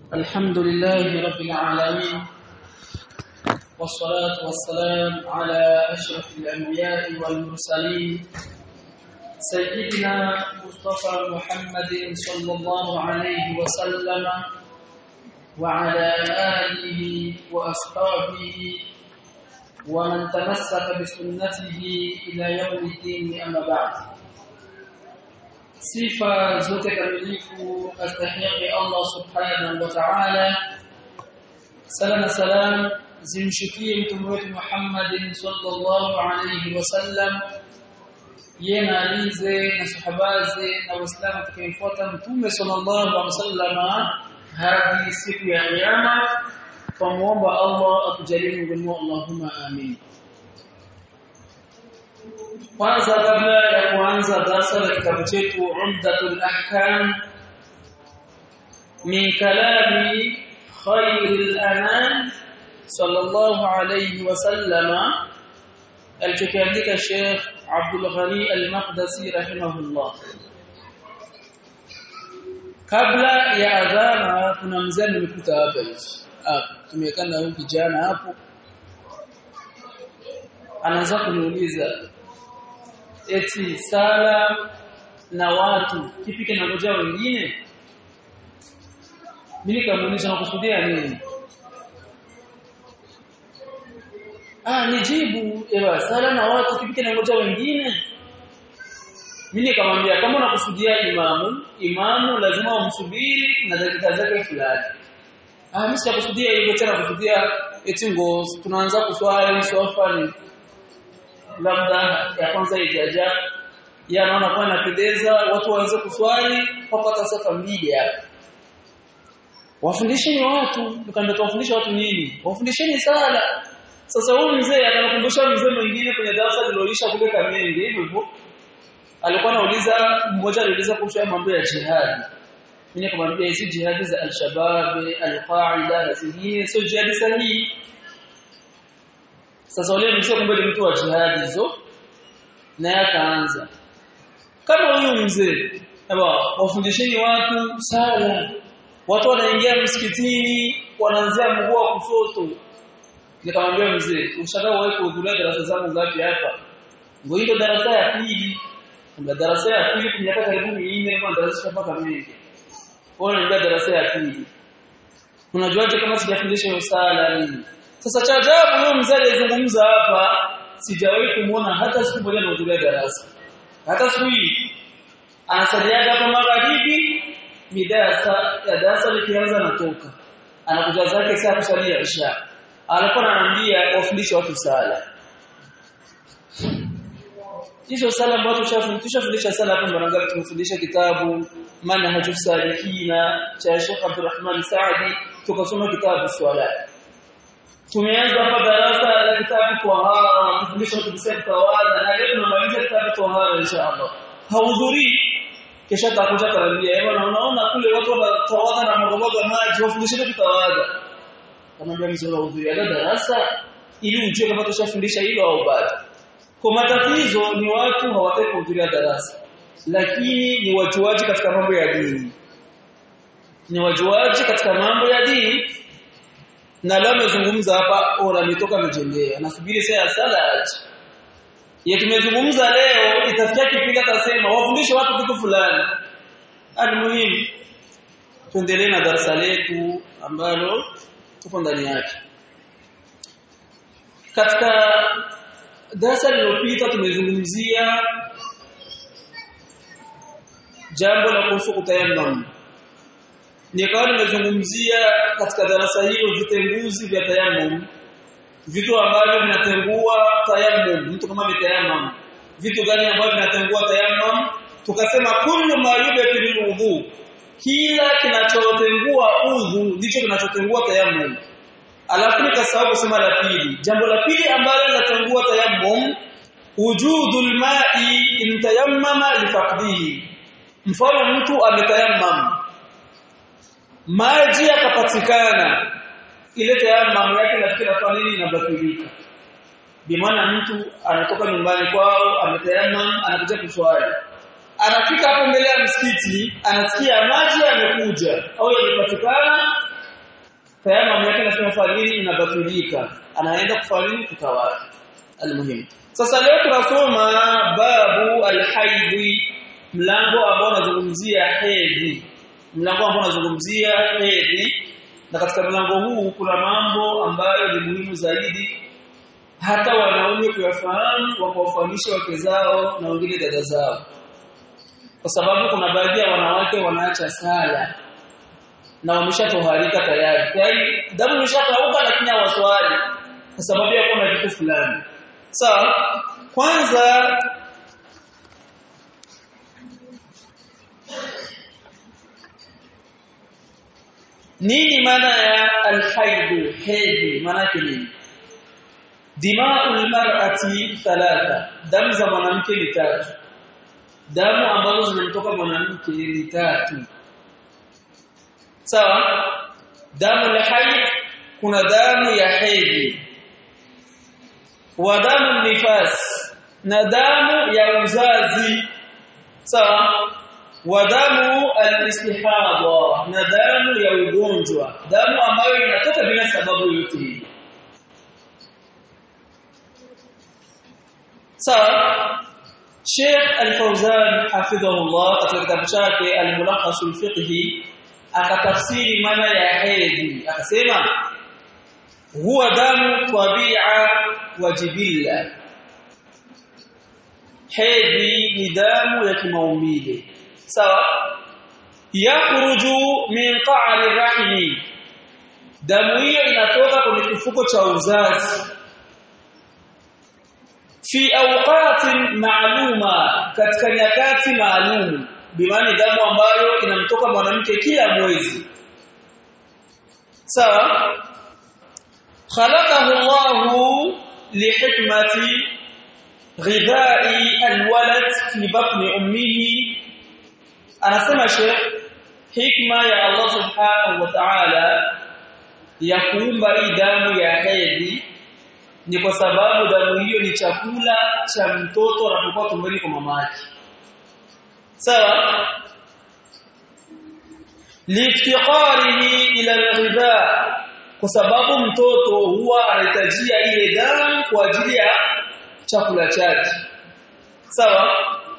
الحمد لله رب العالمين والصلاة والسلام على أشرف الأنبياء والمرسلين سيدنا مصطفى محمد صلى الله عليه وسلم وعلى آله وأصحابه ومن تمسك بسنته إلى يوم الدين أما بعد sifa zote kamilifu astahiki Allah subhanahu wa ta'ala sala na salam zimshukie mtume wetu Muhammad sallallahu alayhi wasallam yena alize na sahabaze na waislamu tukimfuata mtume sallallahu alayhi wasallam hadi siku ya kiyama tumuomba Allah atujalie miongoni Allahumma amin kwanza kabla ya kuanza darasa la kitabu chetu Umdatul Ahkam min kalami khairil anam sallallahu alayhi wasallama alichokiandika Sheikh Abdul Ghani Al-Maqdisi rahimahullah kabla ya adhana kuna mzee nimekuta hapa hivi hapa tumekana huyu kijana hapo anaanza kuniuliza eti sala na watu kipi kinangojea wengine mimi kamuuliza nakusudia nini ah nijibu ewa sala na watu kipi kinangojea wengine mimi nikamwambia kama unakusudia imamu imamu lazima umsubiri na dakika zake fulani ah mimi sikusudia hivyo tena kusudia eti ngo tunaanza kuswali sofa ni labda ya kwanza ijaja ya naona kwa napendeza watu waweze kuswali kupata safa mbili hapa wafundisheni watu nikamwambia tuwafundishe watu nini wafundisheni sala sasa huyu mzee akanakumbusha mzee mwingine kwenye darasa liloisha kule Kamenge hivyo hivyo alikuwa anauliza mmoja aliuliza kuhusu mambo ya jihad mimi nikamwambia hizi jihadi za al-shabab al-qaida na zingine sio jihadi sahihi sasa wale mzee kumbe ni mtu wa jihadi hizo na akaanza kama huyu mzee aba wafundisheni watu sala watu wanaingia msikitini wanaanzia mguu wa kushoto nikamwambia mzee ushakaa wewe kuhudhuria darasa zangu ngapi hapa ngo hilo darasa ya pili kuna darasa ya pili kwa miaka karibu minne kwa darasa mpaka mengi kwa hiyo darasa ya pili unajuaje kama sijafundisha hiyo sala nini sasa cha ajabu huyo mzee aliyezungumza hapa sijawahi kumuona hata siku moja anahudhuria darasa. Hata siku hii anasaliaga hapa magharibi mida ya darasa likianza natoka. Anakuja zake saa kusalia isha. Alikuwa ananiambia wafundishe watu sala. Hizo sala ambazo tushafundisha sala hapo mara tumefundisha kitabu Manhajus Salikina cha Sheikh Abdulrahman Saadi tukasoma kitabu swala tumeanza hapa darasa la kitabu tahara kufundisha tukisema tawadha na leo tunamaliza kitabu tahara inshallah hahudhurii kisha takuja karibia hivyo na unaona kule watu wanatawadha na mrogogo maji wafundishe kutawadha kama mzee hudhuria darasa ili ujue kama tushafundisha hilo au bado kwa matatizo ni watu hawataki kuhudhuria darasa lakini ni wajuaji katika mambo ya dini ni wajuaji katika mambo ya dini na leo amezungumza hapa ora ametoka mjengea nasubiri saa ya sala aje ya tumezungumza leo itafikia kipindi atasema wafundishe watu kitu fulani ani muhimu tuendelee na darasa letu ambalo tuko ndani yake katika darasa lililopita tumezungumzia jambo la kuhusu kutayammum nikawa nimezungumzia katika darasa hilo vitenguzi vya tayammum vitu ambavyo vinatengua tayammum mtu kama ametayamam vitu gani ambavyo vinatengua tayammum tukasema kullu ma yubtilu wudhu kila kinachotengua udhu ndicho kinachotengua tayammum alafu nikasahau kusema la pili jambo la pili ambalo linatengua tayammum wujudul ma'i in tayammama lifaqdihi mfano mtu ametayammam maji yakapatikana ile tayammum yake nafikiri kwa nini inabatilika bimaana mtu anatoka nyumbani kwao ametayammum anakuja kuswali anafika hapo mbele ya msikiti anasikia maji yamekuja au yamepatikana tayari yake nasema fadhili inabatilika anaenda kufanya kutawala almuhimu sasa leo tunasoma babu alhaidhi mlango ambao unazungumzia hedhi mlango ambao unazungumzia hedhi na katika mlango huu kuna mambo ambayo ni muhimu zaidi hata wanaume kuyafahamu wakawafahamisha wake zao na wengine dada zao kwa sababu kuna baadhi ya wanawake wanaacha sala na wameshatoharika tayari tayari damu imeshakauka lakini hawaswali kwa sababu ya kuna kitu fulani sawa kwanza nini maana ya alhaidu hedhi maana yake nini dima'ul mar'ati thalatha damu za mwanamke ni tatu damu ambazo zinamtoka mwanamke ni tatu sawa damu la haid kuna damu ya hedhi wa damu nifas na damu ya uzazi sawa wa damu al-istihadha na damu ya ugonjwa damu ambayo inatoka bila sababu yote hii sawa Sheikh Al-Fawzan hafidhahullah katika kitabu chake Al-Mulakhas al-Fiqhi akatafsiri maana ya hedhi akasema huwa damu tabi'a wa jibilla hedhi ni damu ya kimaumbile sawa yakhruju min qa'ri rahimi damu hiyo inatoka kwenye kifuko cha uzazi fi awqatin ma'luma katika nyakati maalum bimaana damu ambayo inamtoka mwanamke kila mwezi sawa khalaqahu Allah lihikmati ghidha'i alwalad fi batni ummihi anasema Sheikh hikma ya Allah subhanahu wa ta'ala ya kuumba hii damu ya hedhi ni kwa sababu damu hiyo ni chakula cha mtoto anapokuwa tumboni kwa mama yake sawa liftiqarihi ila alghidha kwa sababu mtoto huwa anahitajia ile damu kwa ajili ya chakula chake sawa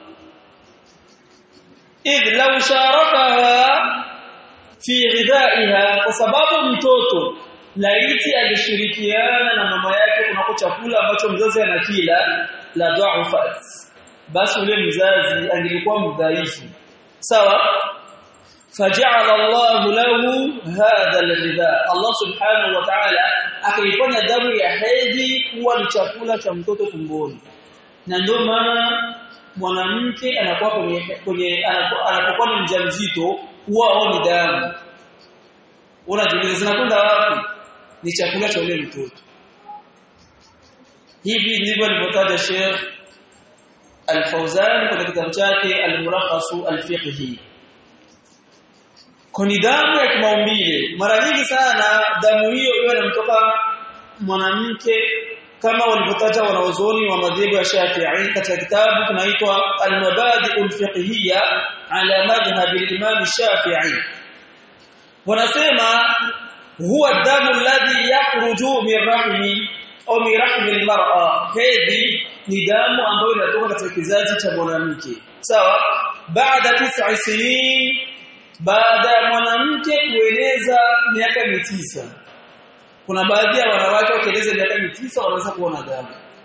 idh law sharakaha fi ghidaiha kwa sababu mtoto laiti alishirikiana na mama yake kunako chakula ambacho mzazi anakila la dha'ufat basi ule mzazi angelikuwa mdhaifu sawa faja'ala Allah lahu hadha al-ghidha Allah subhanahu wa ta'ala akaifanya damu ya hedhi kuwa ni chakula cha mtoto tumboni na ndio maana mwanamke anakuwa kwenye kwenye anapokuwa ni mjamzito huwa aoni damu unajiuliza zinakwenda wapi ni chakula cha ule mtoto hivi ndivyo alivyotaja Sheikh Al-Fauzan kwenye kitabu chake Al-Mulakhas Al-Fiqhi kuni damu ya kimaumbile mara nyingi sana damu hiyo iwe inamtoka mwanamke kama walivyotaja wanaozoni wa madhehebu ya Shafi'i katika kitabu kinaitwa Al-Mabadi' al-Fiqhiyya ala madhhab al-Imam Shafi'i wanasema huwa damu alladhi yakhruju min rahmi au min rahmi al-mar'a hedhi ni damu ambayo inatoka katika kizazi cha mwanamke sawa baada tis'a sinin baada ya mwanamke kueleza miaka mitisa kuna baadhi ya wanawake wakieleza miaka mitisa wanaweza kuona damu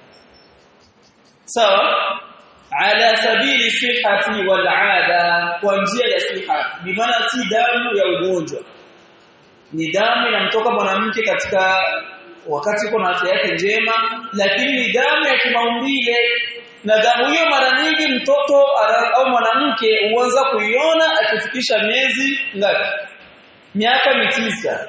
sawa ala sabili sihhati wal aada kwa njia ya siha bimaana si damu ya ugonjwa ni damu inamtoka mwanamke katika wakati uko na afya yake njema lakini ni damu ya kimaumbile na damu hiyo mara nyingi mtoto au mwanamke huanza kuiona akifikisha miezi ngapi miaka mitisa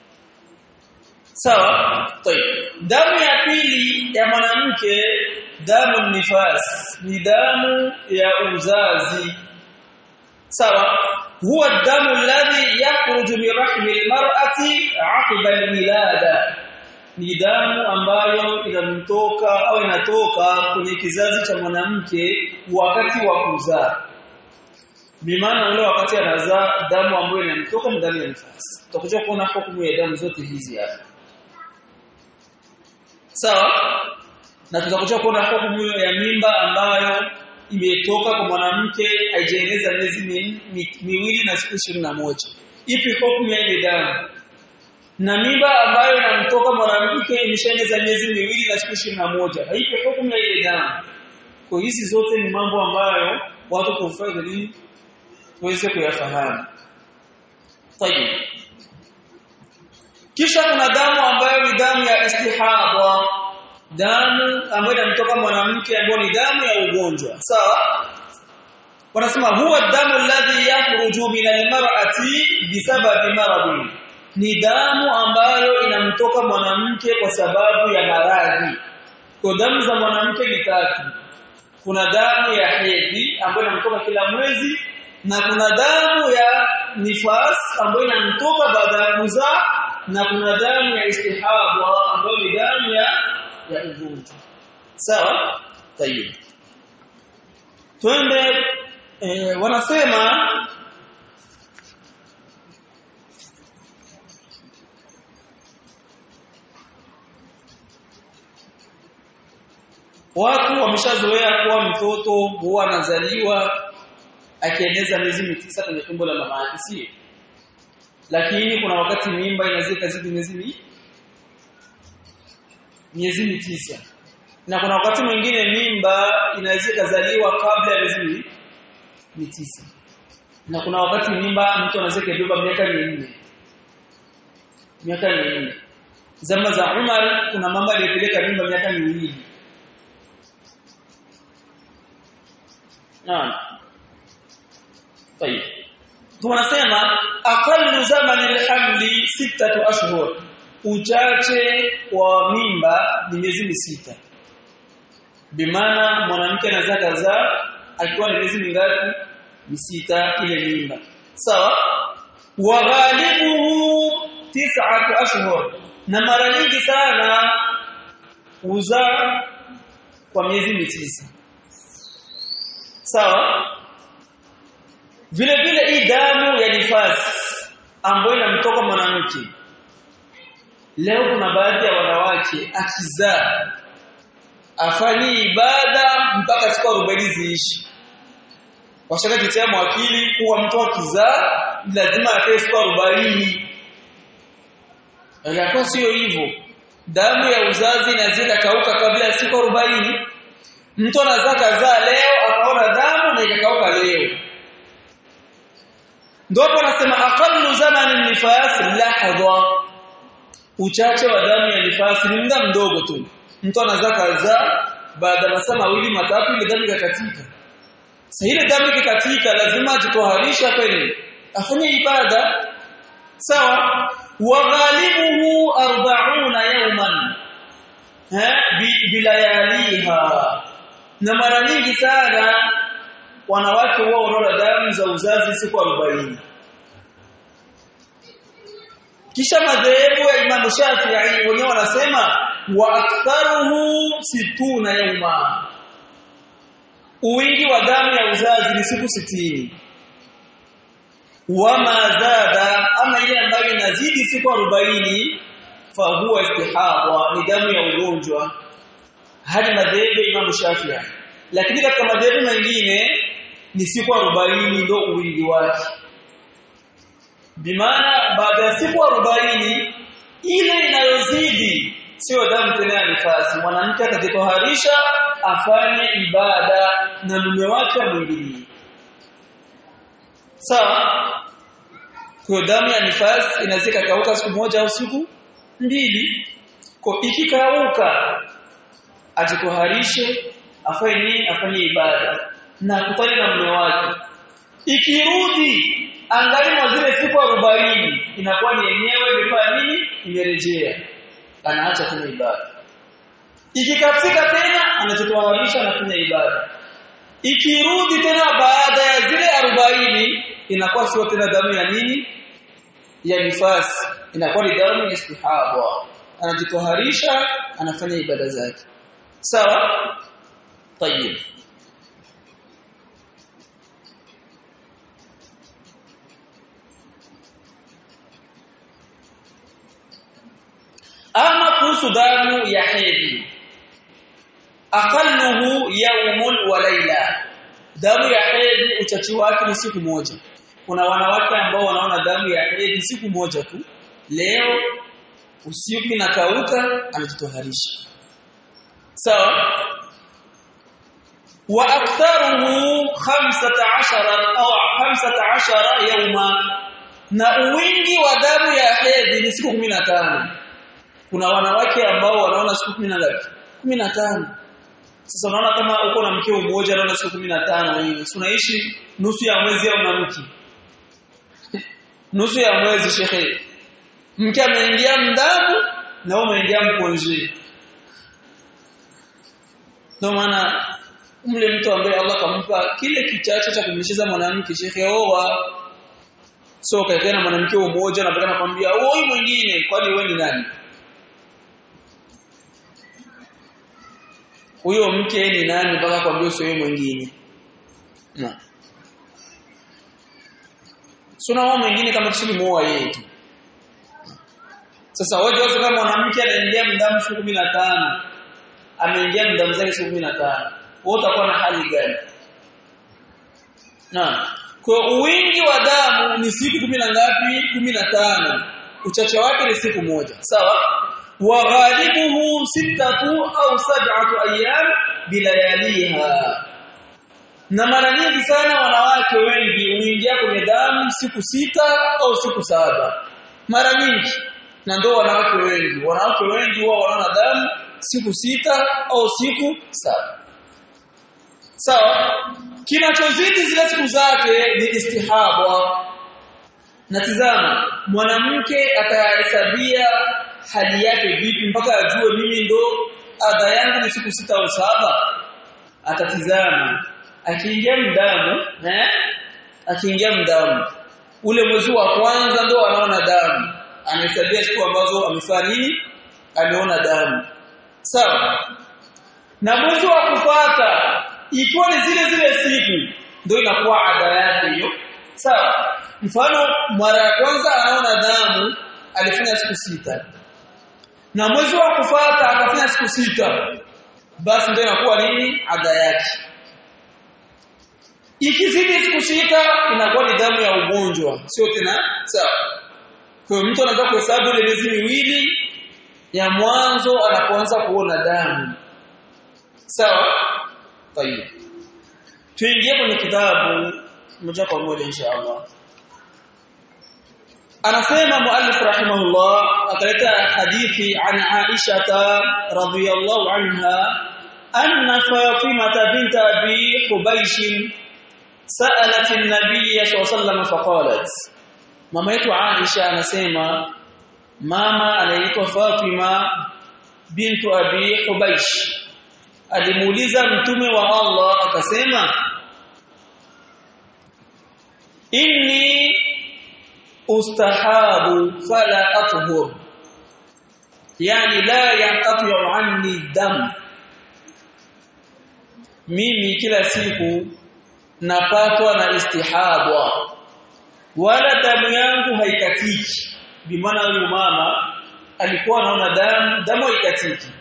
sawa طيب damu ya pili ya mwanamke damu nifas ni damu ya uzazi sawa huwa damu alladhi yakhruju min rahmi almar'ati 'aqiba alwilada ni damu ambayo inamtoka au inatoka kwenye kizazi cha mwanamke wakati wa kuzaa bimaana ule wakati anazaa damu ambayo inamtoka ndani ya nifasi tutakuja kuona hukumu ya damu zote hizi hapa sawa na tutakuja kuona hukumu ya mimba ambayo imetoka kwa mwanamke haijaeneza miezi miwili na siku ishirini na moja ipi hukumu ya ile damu na mimba ambayo inamtoka mwanamke imeshaeneza miezi miwili na siku ishirini na moja haipi hukumu ya ile damu kwa hizi zote ni mambo ambayo watu kufanya nini tuweze kuyafahamu tayeb kisha kuna damu ambayo ni damu ya istihadha damu ambayo inamtoka mwanamke ambayo ni damu ya ugonjwa sawa wanasema huwa damu alladhi yakhruju min almar'ati bisababi maradhi ni damu ambayo inamtoka mwanamke kwa sababu ya maradhi kwa damu za mwanamke ni tatu kuna damu ya hedhi ambayo inamtoka kila mwezi na kuna damu ya nifas ambayo inamtoka baada ya kuzaa na kuna damu ya istihaba ambayo ni damu ya ya ugonjwa sawa tayeb twende e, wanasema watu wameshazoea kuwa mtoto huwa anazaliwa akieneza miezi mitisa kwenye tumbo la mama yake sio lakini kuna wakati mimba inazika zidi miezi miezi mitisa na kuna wakati mwingine mimba inaweza kuzaliwa kabla ya miezi mitisa na kuna wakati mimba mtu anaweza kubeba miaka minne miaka minne zama za Umar kuna mama aliyepeleka mimba miaka miwili naam طيب tunasema aqallu zamani alhamli sittatu ashhur uchache wa mimba ni miezi sita bimaana mwanamke anaweza kuzaa akiwa na miezi mingapi sita ile mimba sawa wa ghalibuhu tis'atu ashhur na mara nyingi sana uzaa kwa miezi mitisa sawa vile vile hii damu ya nifasi ambayo inamtoka mwanamke leo kuna baadhi ya wanawake akizaa afanye ibada mpaka siku 40 ziishi washaka kitia mwakili kuwa mtu akizaa lazima akae siku 40 Ingekuwa sio hivyo damu ya uzazi inazika kauka kabla ya siku 40 mtu anazaa kazaa leo akaona damu na ikakauka leo ndio hapo anasema aqallu zamani nifas lahdha uchache wa damu ya nifasi ni muda mdogo tu mtu anazaa kazaa baada ya masaa mawili matatu ile damu ikakatika sasa ile damu ikikatika lazima ajitoharisha kweli afanye ibada sawa wa ghalibuhu 40 yawman ha bilayaliha na mara nyingi sana wanawake wao wanaona damu za uzazi siku 40 kisha madhehebu ya Imam Shafi'i wenyewe wanasema wa aktharuhu situna yauma uwingi wa damu ya uzazi ni siku sitini wama zada ama ile ambayo inazidi siku 40 fa huwa istihadha ni damu ya ugonjwa hadi madhehebu ya Imam Shafi'i lakini katika madhehebu mengine ni siku 40 ndio uwingi wake bimaana baada ya siku 40 ile inayozidi sio damu tena ya nifasi mwanamke atajitoharisha afanye ibada na mume wake amwingilie sawa kwa damu ya nifasi inazika kauka siku moja au siku mbili kwa ikikauka ajitoharishe afanye nini afanye ibada na kutane na mume wake ikirudi angali mwa zile siku 40 inakuwa ni yenyewe imefanya nini imerejea anaacha kufanya ibada ikikatika tena anachotoanisha na kufanya ibada ikirudi tena baada ya zile 40 inakuwa sio tena damu ya nini ya nifasi inakuwa ni damu ya istihaba anajitoharisha anafanya ibada zake sawa tayeb kuhusu damu ya hedhi aqalluhu yawmun wa layla damu ya hedhi uchachi wake ni siku moja kuna wanawake ambao wanaona damu ya hedhi siku moja tu leo usiku inakauka anajitoharisha sawa wa aktharuhu 15 au 15 yawma na wingi wa damu ya hedhi ni siku 15 kuna wanawake ambao wanaona siku 10 ngapi 15 sasa unaona kama uko na mkeo mmoja anaona siku 15 wewe unaishi nusu ya mwezi au na mke nusu ya mwezi shekhe mke ameingia mdamu na wewe umeingia mkonje ndio maana mle mtu ambaye Allah kampa kile kichache cha kumlishiza mwanamke shekhe oa so kaekea na mwanamke mmoja na baadaye anakuambia oi mwingine kwani wewe ni nani huyo mke ni nani mpaka kwambia sio mwingine na suna wao mwingine kama kishili muoa yeye tu sasa waje wazo kama mwanamke anaingia mdamu siku 15 ameingia mdamu zake siku 15 wewe utakuwa na hali gani na kwa wingi wa damu ni siku kumi na ngapi 15 uchache wake ni siku moja sawa wa ghalibuhu sittatu au sab'atu ayyam bilayaliha na mara nyingi sana wanawake wengi huingia kwenye damu siku sita au siku saba mara nyingi na ndio wanawake wengi wanawake wengi huwa wanaona damu siku sita au siku saba sawa kinachozidi zile siku zake ni istihaba na tizama mwanamke atahesabia hali yake vipi mpaka ajue mimi ndo adha yangu ni siku sita au saba atatizama akiingia mdamu eh akiingia mdamu ule mwezi wa kwanza ndo anaona damu anahesabia siku ambazo amefanya nini ameona damu sawa na mwezi wa kufuata ikiwa ni zile zile siku ndio inakuwa ada yake hiyo sawa mfano mara ya kwanza anaona damu alifanya siku sita na mwezi wa kufuata akafanya siku sita basi ndio inakuwa nini ada yake ikizidi siku sita inakuwa ni damu ya ugonjwa sio tena sawa kwa hiyo mtu anaweza kuhesabu ile miezi miwili ya mwanzo anapoanza kuona damu sawa tayeb tuingie kwenye kitabu moja kwa moja inshallah anasema muallif rahimahullah akaleta hadithi an Aisha radhiyallahu anha anna Fatimah bint Abi Hubaysh sa'alat an-nabiy sallallahu alayhi wasallam faqalat mama yetu Aisha anasema mama anaitwa Fatima bintu Abi Hubaysh alimuuliza mtume wa Allah akasema inni ustahabu fala athhur yani la yanqati anni dam mimi kila siku napatwa na istihadwa wala damu yangu haikatiki bimaana huyu mama alikuwa anaona damu damu haikatiki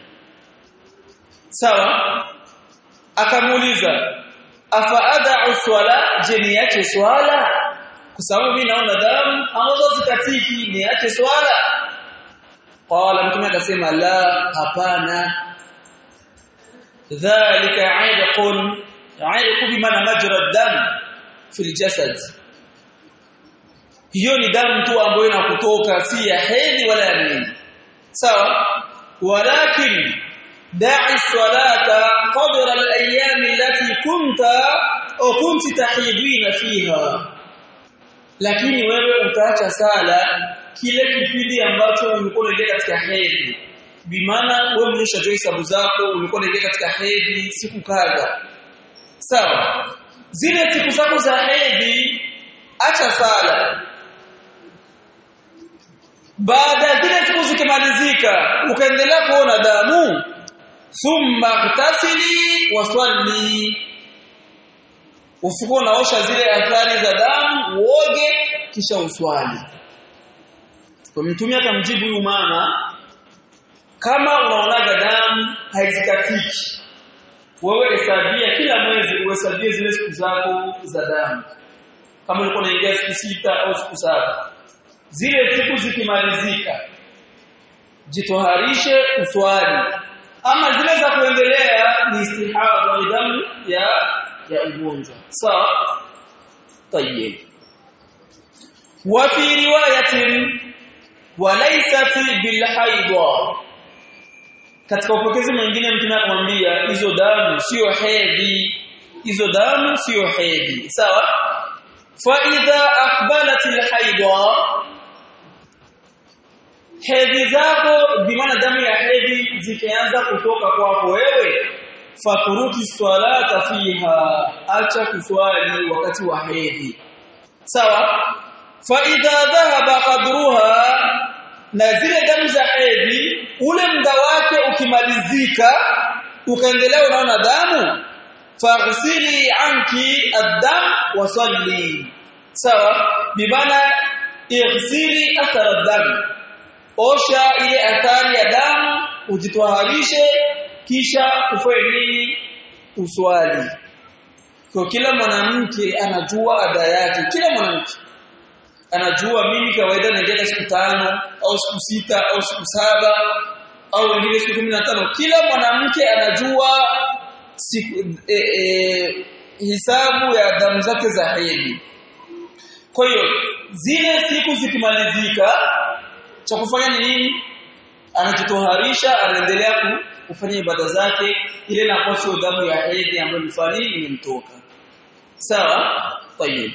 sawa akamuuliza afa ad'u swala je niache swala kwa sababu mimi naona damu ambazo zikatiki niache swala qala mtume akasema la hapana dhalika 'irqun 'irqu bimaana majra dam fil jasad hiyo ni damu tu ambayo inakutoka si ya hedhi wala ya nini sawa walakin da'i salata qadra al-ayyam allati kunta au kunti tahidina fiha lakini wewe utaacha sala kile kipindi ambacho ulikuwa unaingia katika hedhi bimaana wewe mlishajua hesabu zako ulikuwa unaingia katika hedhi siku kadha sawa zile siku zako za hedhi acha sala baada zile siku zikimalizika ukaendelea kuona damu thumma tasili waswali ufuko naosha zile athari za damu uoge kisha uswali kwa mtume akamjibu huyu mama kama unaonaga damu haizikatiki wewe hesabia kila mwezi uhesabie zile siku zako za damu kama ulikuwa unaingia siku sita au siku saba zile siku zikimalizika jitoharishe uswali ama zile za kuendelea ni istihaba ni damu ya ya ugonjwa sawa طيب وفي روايه وليست بالحيض katika upokezi mwingine mtume akamwambia hizo damu sio hedhi hizo damu sio hedhi sawa fa idha aqbalat alhaidha hedhi zako bimaana damu ya hedhi zikianza kutoka kwako wewe faturuki swalata fiha acha kuswali wakati wa hedhi sawa fa idha dhahaba qadruha na zile damu za hedhi ule muda wake ukimalizika ukaendelea unaona damu faghsili anki ad-dam wa salli sawa bimana ighsili athara ad-dam osha ile athari ya damu ujitwaharishe kisha ufanye nini uswali kwa kila mwanamke anajua ada yake kila mwanamke anajua mimi kawaida naingia siku tano au siku sita au siku saba au wengine siku 15 kila mwanamke anajua siku e, e, hisabu ya damu zake za hedhi kwa hiyo zile siku zikimalizika cha kufanya ni nini anajitoharisha anaendelea kufanya ibada zake ile inakuwa sio damu ya hedhi ambayo mfani imemtoka sawa tayeb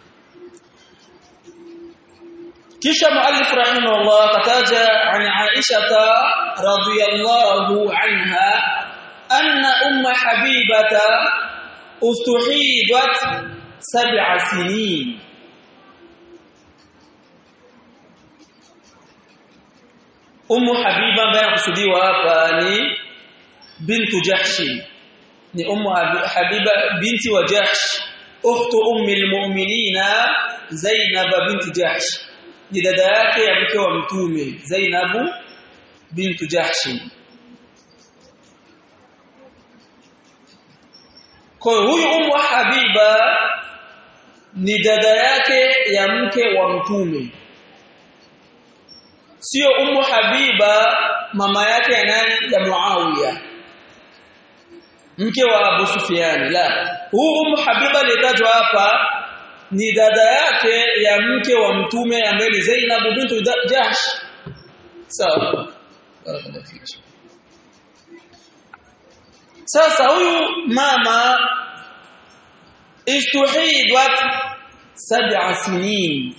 kisha muallif rahimahullah kataja an Aisha radhiyallahu anha anna umma habibata ustuhidat sab'a sinin Ummu Habiba ambaye anakusudiwa hapa ni bintu Jahsh ni Ummu Habiba binti wa Jahsh ukhtu ummi almu'minina Zainab binti Jahsh ni dada yake ya mke wa mtume Zainabu bintu Jahsh kwa huyu Ummu Habiba ni dada yake ya mke wa mtume sio Ummu Habiba mama yake ya nani ya Muawiya mke wa Abu Sufyan la huu Ummu Habiba aliyetajwa hapa ni dada yake ya mke wa mtume ambaye ni Zainab bintu Jahsh sawa sasa huyu mama istuhidat sab'a sinin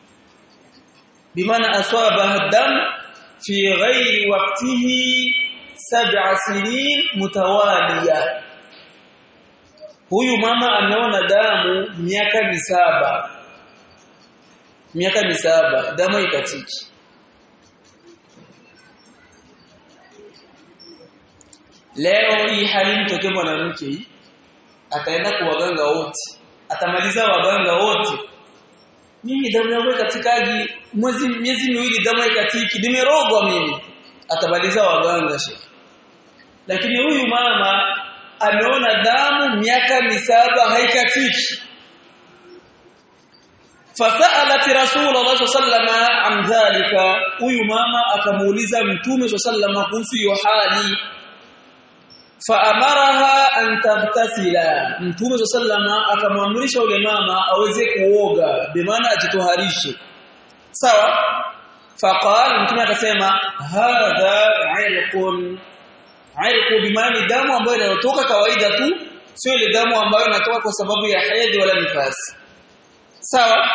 بمعنى أصابها الدم في غير وقته سبع سنين متوالية huyu mama ameona damu miaka misaba miaka misaba damu ikatiki leo hii hali mtokee mwanamke ataenda kwa waganga wote atamaliza waganga wote mimi damu yangu ikatikaji mwezi miezi miwili damu ikatiki nimerogwa mimi atabaliza waganga shekhi lakini huyu mama ameona damu miaka misaba haikatiki fasalat rasulullah sallallahu an dhalika huyu mama akamuuliza mtume sallallahu kuhusu hiyo hali faamaraha an taghtasila mtume sallama akamwamrisha yule mama aweze kuoga bimaana ajitoharishe sawa faqal mtume akasema hadha irqun irqu bimaana damu ambayo inayotoka kawaida tu sio ile damu ambayo inatoka kwa sababu ya hedhi wala nifasi sawa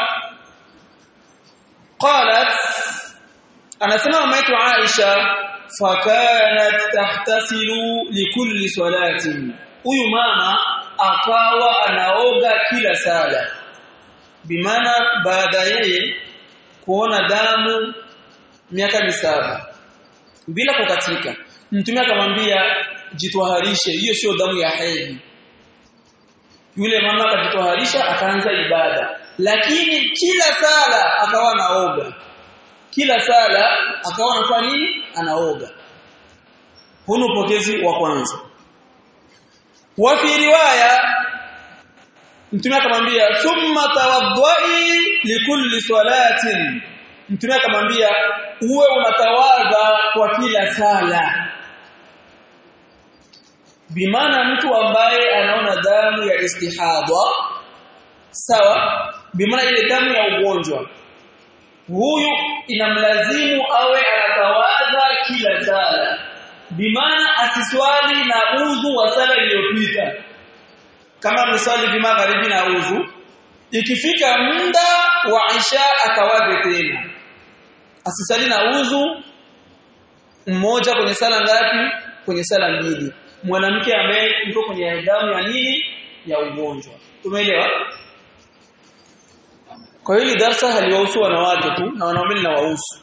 qalat anasema mama yetu Aisha fakanat tahtasilu likulli salatin huyu mama akawa anaoga kila sala bimaana baada yeye kuona damu miaka misaba bila kukatika mtume akamwambia jitwaharishe hiyo sio damu ya hedhi yule mama akajitwaharisha akaanza ibada lakini kila sala akawa anaoga kila sala akawa anafanya nini anaoga hunu upokezi wa kwanza wa fi riwaya mtume akamwambia thumma tawaddai likulli salatin mtume akamwambia uwe unatawadha kwa kila sala bimaana mtu ambaye anaona damu ya istihadha sawa bimaana ile damu ya ugonjwa huyu inamlazimu awe anatawadha kila sala bimaana asiswali na udhu wa sala iliyopita kama mswali bimagharibi na udhu ikifika muda wa Isha akawadhe tena asisali na udhu mmoja kwenye sala ngapi kwenye sala mbili mwanamke ambaye yuko kwenye damu ya nini ya ugonjwa tumeelewa kwa hiyo darasa haliwahusu wanawake tu na wanaume linawahusu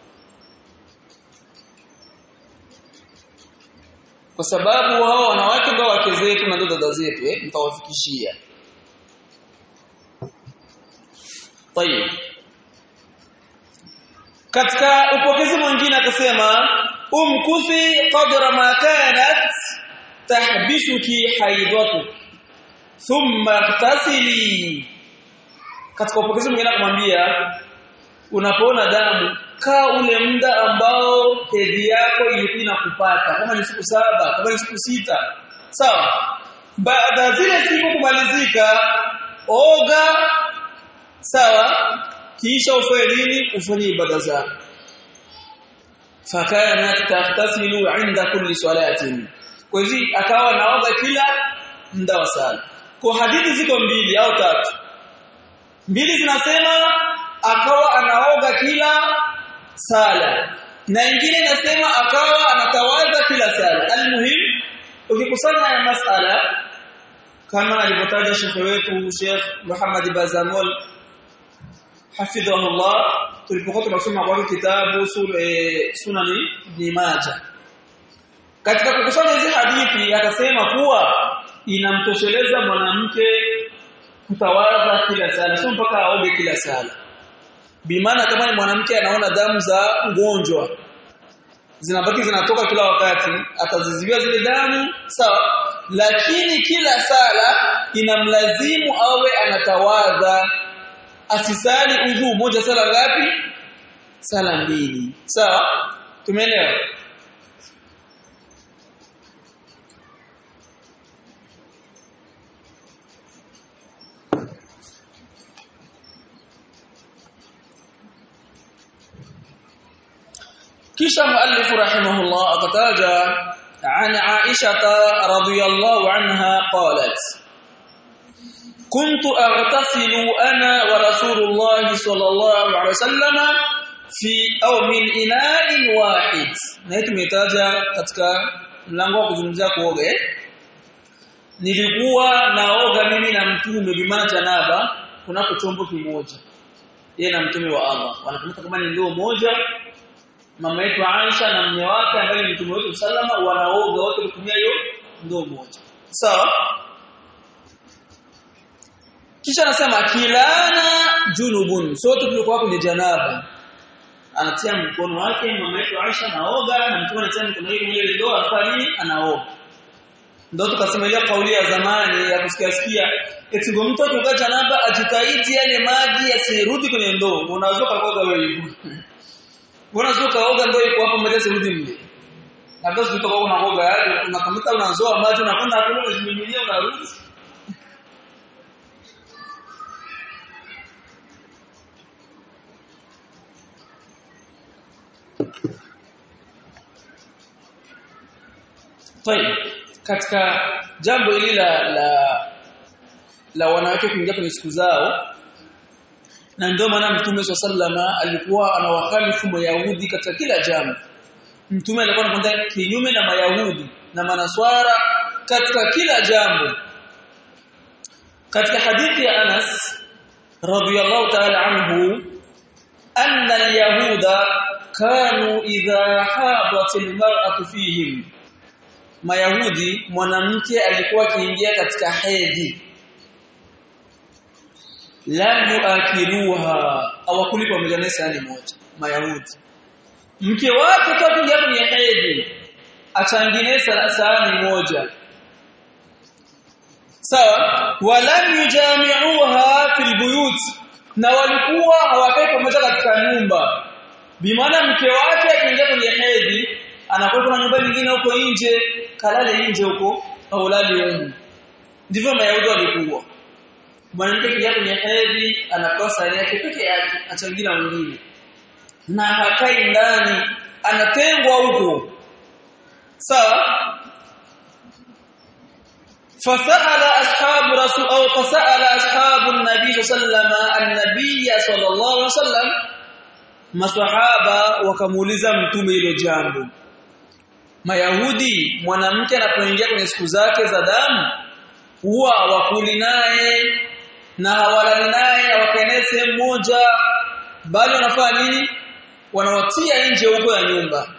kwa sababu hao wanawake ndio wake zetu na ndio dada zetu eh mtawafikishia طيب katika upokezi mwingine akasema umkuthi qadra ma kanat tahbisuki haidatu thumma ightasili katika upokezi mwingine akamwambia unapoona damu kaa ule muda ambao hedhi yako ilikuwa inakupata kama ni siku saba kama ni siku sita sawa baada zile siku kumalizika oga sawa kisha ufanye nini ufanye ibada zako fakana tahtasilu inda kulli salatin kwa hivyo akawa naoga kila muda wa sala kwa hadithi ziko mbili au tatu mbili zinasema akawa anaoga kila sala na ingine inasema akawa anatawadha kila sala almuhim ukikusanya haya masala kama alivyotaja shekhe wetu Sheikh Muhammad Bazamol hafidhahullah tulipokuwa tunasoma kwa kitabu sunani ibn Majah katika kukusanya hizi hadithi akasema kuwa inamtosheleza mwanamke kutawadha kila sala sio mpaka aoge kila sala bimaana kama ni mwanamke anaona damu za ugonjwa zinabaki zinatoka kila wakati ataziziwia zile damu sawa lakini kila sala inamlazimu awe anatawadha asisali udhu moja sala ngapi sala mbili sawa tumeelewa kisha muallif rahimahullah akataja عن عائشة رضي الله عنها قالت كنت أغتسل أنا ورسول الله صلى الله عليه وسلم في أو من إناء واحد نهيت ميتاجا katika mlango wa kuzungumzia kuoga nilikuwa naoga mimi na mtume bimana janaba kunako chombo kimoja yeye na mtume wa Allah wanakumbuka kama ni ndoo moja mama yetu Aisha na mume wake ambaye ni mtume wetu sallama wanaoga wote kutumia hiyo ndoo moja sawa kisha anasema kilana junubun sote tulikuwa kwenye janaba anatia mkono wake mama yetu Aisha anaoga na mtume anatia mkono wake kwenye ndoo afanye anaoga ndio tukasema ile kauli ya zamani ya kusikia sikia eti mtu akioga janaba ajitahidi yale maji yasirudi kwenye ndoo unaweza kuoga wewe hivyo Mbona sio kaoga ndio iko hapo mbele sirudi mle. Labda sio toka unaoga yale unakamata unazoa maji unakwenda hapo unazimimilia unarudi. Tayeb katika jambo hili la la la wanawake kuingia kwenye siku zao na ndio maana mtume sallama alikuwa anawakhalifu mayahudi katika kila jambo mtume alikuwa anakwenda kinyume na mayahudi na manaswara katika kila jambo katika hadithi ya Anas radhiyallahu ta'ala anhu anna al-yahuda kanu idha hadat al-mar'atu fihim mayahudi mwanamke alikuwa akiingia katika hedhi lam yuakiluha awakuli pamoja na sahani moja mayahudi mke wake toka kwenye hedhi achangine sahani moja sawa walam yujami'uha fil buyut na walikuwa hawakai pamoja katika nyumba bimaana mke wake akiingia kwenye hedhi anakuwa kuna nyumba nyingine huko nje kalale nje huko au lali huko ndivyo mayahudi walikuwa mwanamke kijana kwenye hedhi anapewa sare yake peke yake achangia wengine na hakai ndani anatengwa huko sawa فسأل أصحاب رسول أو فسأل أصحاب النبي صلى الله عليه وسلم النبي صلى الله عليه وسلم maswahaba wakamuuliza mtume hilo jambo Mayahudi mwanamke anapoingia kwenye siku zake za damu huwa wakuli naye na hawalali naye hawakaenee sehemu moja bali wanafanya nini wanawatia nje huko ya nyumba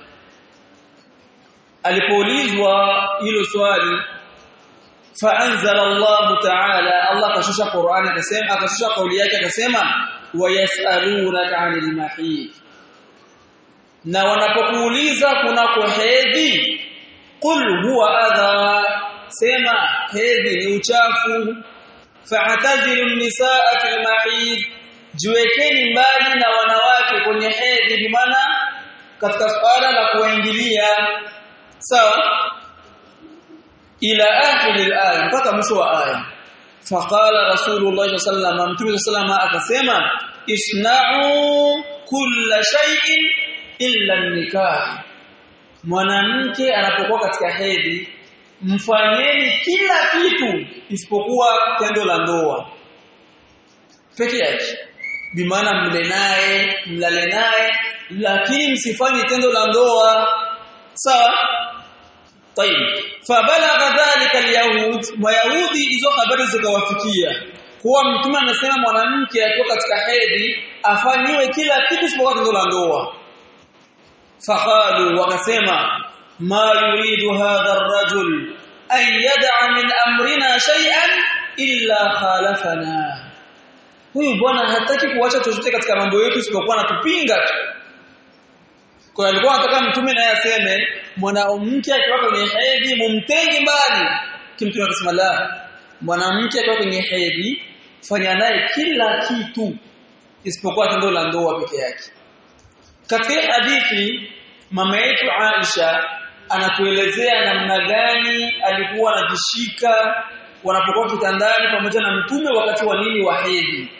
alipoulizwa hilo swali faanzala Allah ta'ala Allah kashusha Qur'an akasema akashusha kauli yake akasema wayasalunaka 'anil mahid na wanapokuuliza kunako hedhi qul huwa adha sema hedhi ni uchafu fa'tazilu nisaa fil mahid jiwekeni mbali na wanawake kwenye hedhi bimaana katika swala la kuingilia sawa ila akhir al-aya mpaka mwisho wa aya faqala rasulullah sallallahu alaihi wasallam mtume akasema isna'u kulla shay'in illa nikah mwanamke anapokuwa katika hedhi mfanyeni kila kitu isipokuwa tendo la ndoa peke yake bimaana mle naye mlale naye lakini msifanye tendo la ndoa sawa طيب فبلغ ذلك اليهود ويهودي hizo habari zikawafikia kuwa mtume anasema mwanamke akiwa katika hedhi afanyiwe kila kitu isipokuwa tendo la ndoa faqalu wakasema ma yuridu hadha ar-rajul an yad'a min amrina shay'an illa khalafana huyu bwana hataki kuacha chochote katika mambo yetu isipokuwa anatupinga tu kwa alikuwa anataka mtume naye aseme mwanamke akiwa kwenye hedhi mumtenge mbali kimtume akasema la mwanamke akiwa kwenye hedhi fanya naye kila kitu isipokuwa tendo la ndoa peke yake katika hadithi mama yetu Aisha anatuelezea namna gani alikuwa anajishika wanapokuwa kitandani pamoja na mtume wakati wa nini wa hedhi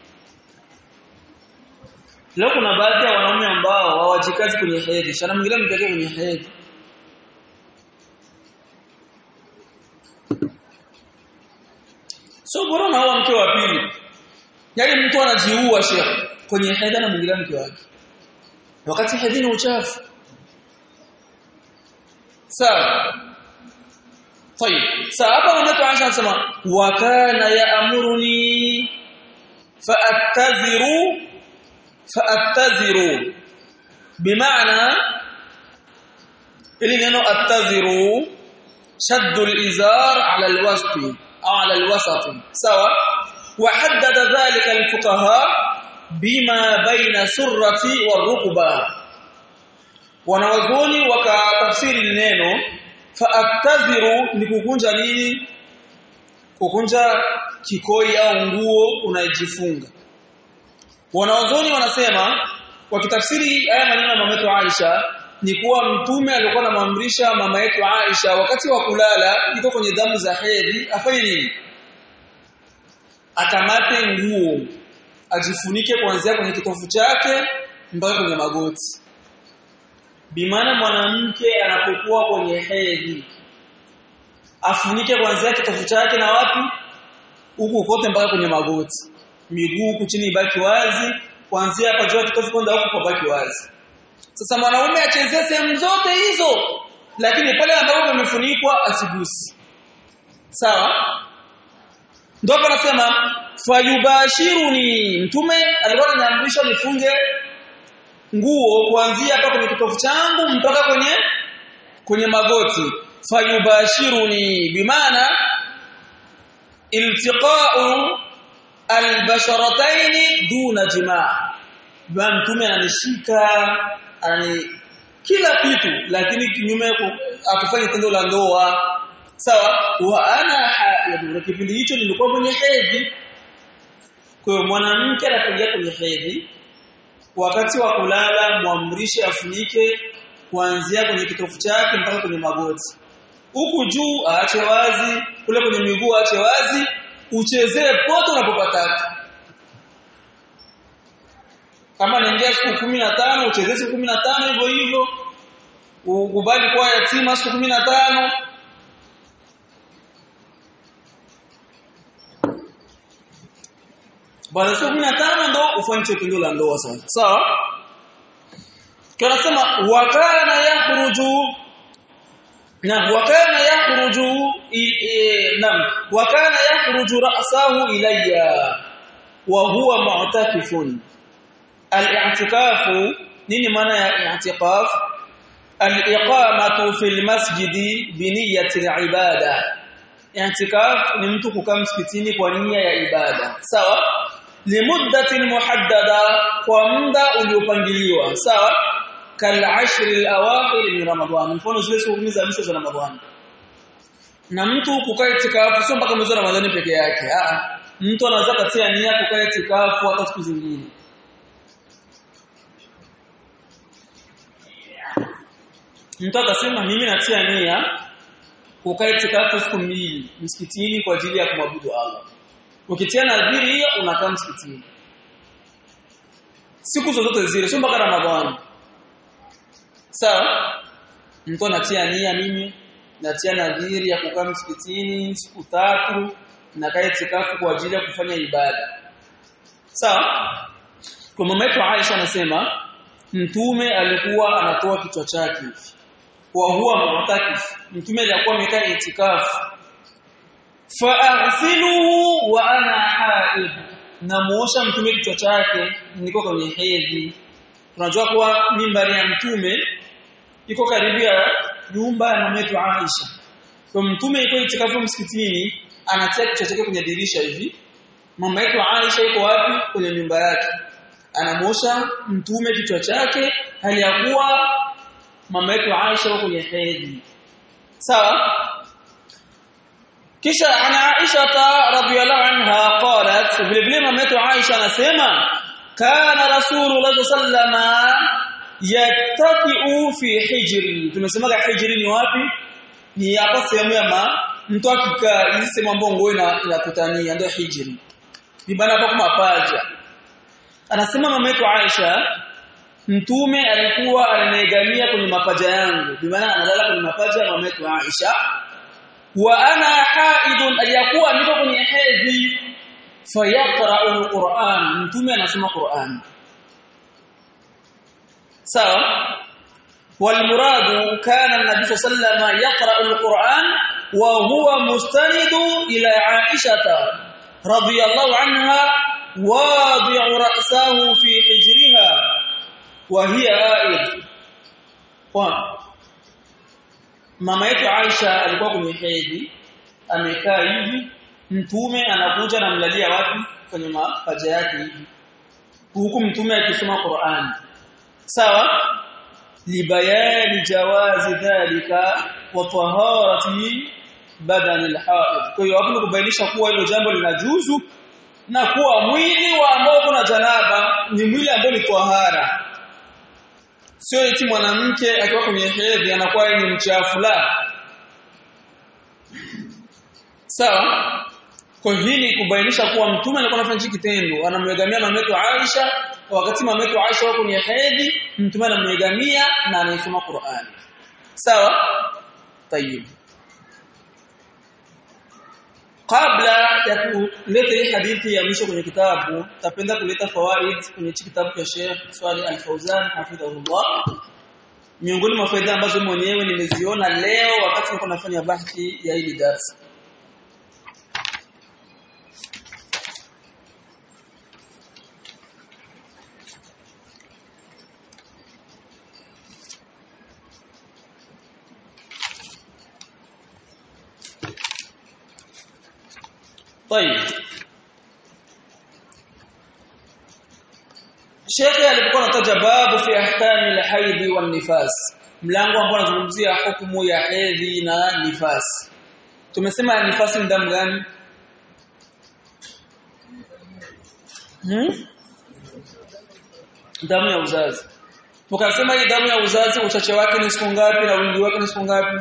Leo kuna baadhi ya wanaume ambao hawajikazi kwenye hedhi, shana mwingine mtake kwenye hedhi. So bora na hawa mke wa pili. Yaani mtu anajiua shekhi kwenye hedhi na mwingine mke wake. Wakati hedhi ni uchafu. Sawa. طيب sahaba mama Aisha anasema wa kana ya'muruni fa'taziru fa'taziru bimaana ili neno attaziru shaddu al-izar 'ala al-wasfi au 'ala al-wasat sawa wa haddada dhalika al-fuqaha bima baina surrati war-rukba wanawazoni wakatafsiri neno fa'taziru ni kukunja nini kukunja kikoi au nguo unajifunga Wanaozoni wanasema wakitafsiri haya maneno ya mama yetu Aisha ni kuwa mtume alikuwa anamamrisha mama yetu Aisha wakati wa kulala iko kwenye damu za hedhi afanye nini? Akamate nguo ajifunike kuanzia kwenye kitofu chake mpaka kwenye magoti. Bimana mwanamke anapokuwa kwenye hedhi afunike kuanzia kitofu chake na wapi? Huku kote mpaka kwenye magoti miguu huku chini ibaki wazi kuanzia hapa juu kitofu kwenda huku pabaki wazi sasa mwanaume achezee sehemu zote hizo lakini pale ambapo pamefunikwa asigusi sawa ndio hapa nasema fayubashiruni mtume alikuwa ananiamrisha nifunge nguo kuanzia hapa kwenye kitofu changu mpaka kwenye kwenye magoti fayubashiruni bimaana iltiqa'u albasharataini duna jimaa bwana mtume ananishika anani kila kitu lakini kinyume akufanya tendo la ndoa sawa wa ana haid kipindi hicho nilikuwa kwenye hedhi kwa hiyo mwanamke anapoingia kwenye hedhi wakati wa kulala muamrishe afunike kuanzia kwenye kitofu chake mpaka kwenye magoti huku juu aache wazi kule kwenye miguu aache wazi uchezee pote unapopataka kama naingia siku 15 uchezee siku 15 hivyo hivyo ukubali kuwa yatima siku 15 baada siku 15 ndo ufanye tendo la ndoa sasa sawa kanasema wakana yakhruju na wakana yakhruju nam wakana yakhruju ra'sahu ilayya wa huwa mu'takifun al-i'tikafu nini maana ya i'tikaf al-iqamatu fil masjidi bi niyyati al-ibada i'tikaf ni mtu kukaa msikitini kwa nia ya ibada sawa limuddatin muhaddada kwa muda uliopangiliwa sawa kal ashr al-awakhir min ramadhan mfano zile siku za mwisho za ramadhani na mtu kukaa itikafu sio mpaka mwezi wa ramadhani peke yake a mtu anaweza katia nia kukaa itikafu hata siku zingine mtu akasema mimi natia nia kukaa itikafu siku mbili msikitini kwa ajili ya kumwabudu Allah ukitia nadhiri hiyo unakaa msikitini siku zozote zile sio mpaka ramadhani sawa mtu anatia nia mimi natia nadhiri ya kukaa msikitini siku tatu na kaa itikafu kwa ajili ya kufanya ibada sawa kwa mama yetu Aisha anasema mtume alikuwa anatoa kichwa chake wa huwa mu'takif mtume alikuwa amekaa itikafu fa'ghsiluhu wa ana haid namuosha mtume kichwa chake niko kwenye hedhi tunajua kuwa mimbari ya mtume iko karibu ya nyumba ya mama yetu Aisha kwa mtume iko itikafu msikitini anatia kichwa chake kwenye dirisha hivi mama yetu Aisha iko wapi kwenye nyumba yake anamuosha mtume kichwa chake hali ya kuwa mama yetu Aisha yuko kwenye hedhi sawa kisha ana Aisha radhiyallahu anha qalat vile vile mama yetu Aisha anasema kana rasulullah sallama yattaqiu fi hijri tumesemaga hijri ni wapi ni hapa sehemu ya ma mtu akikaa hizi sehemu ambayo nguo inakutania ndio hijri ni bana hapa kama paja anasema mama yetu Aisha mtume alikuwa anaegamia kwenye mapaja yangu bi maana analala kwenye mapaja ya mama yetu Aisha wa ana haidun aliyakuwa niko kwenye hedhi fayaqra'u alquran mtume anasoma Qur'an sawa والمراد كان النبي صلى الله عليه وسلم يقرأ القرآن وهو مستند إلى عائشة رضي الله عنها واضع رأسه في حجرها وهي آئد mama yetu Aisha alikuwa kwenye hedhi amekaa hivi mtume anakuja anamlalia wapi kwenye mapaja yake hivi huku mtume akisoma Qur'an sawa libayani jawazi dhalika wa taharati badani alhaid kwa hiyo hapo kubainisha kuwa hilo jambo linajuzu na kuwa mwili wa ambao kuna janaba ni mwili ambao ni tahara sio eti mwanamke akiwa kwenye hedhi anakuwa ni mchafu la sawa kwa hili kubainisha kuwa mtume alikuwa anafanya kitendo anamwegamia mama yetu Aisha wakati mama yetu Aisha wako kwenye hedhi mtume anamwegamia na anaisoma Qur'an sawa tayib kabla ya kuleta hii hadithi ya mwisho kwenye kitabu tapenda kuleta fawaid kwenye kitabu cha Sheikh Swali Al-Fauzan hafidhahullah miongoni mwa faida ambazo mwenyewe nimeziona leo wakati nilikuwa nafanya bahthi ya hili darasa طيب Sheikh alipokuwa anataja moja babu fi ahkami al-haidhi wan nifas mlango ambao unazungumzia hukumu ya hedhi na nifasi tumesema nifasi ni damu gani hmm? damu ya uzazi tukasema hii damu ya uzazi uchache wake ni siku ngapi na wingi wake ni siku ngapi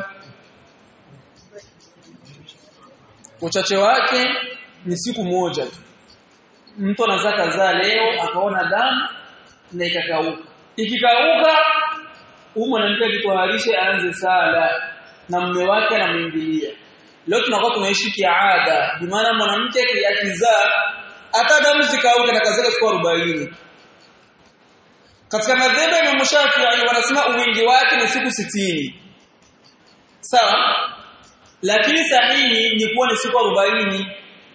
uchache wake ni siku moja tu mtu anaweza kazaa leo akaona damu na ikakauka ikikauka huyu mwanamke ajitoharishe aanze sala na mume wake anamuingilia leo tunakuwa tunaishi kiada bi maana mwanamke akizaa hata damu zikauka na kazaka siku 40 katika madhhabu ya Imam Shafi'i wanasema uwingi wake ni siku sitini sawa lakini sahihi ni kuwa ni siku 40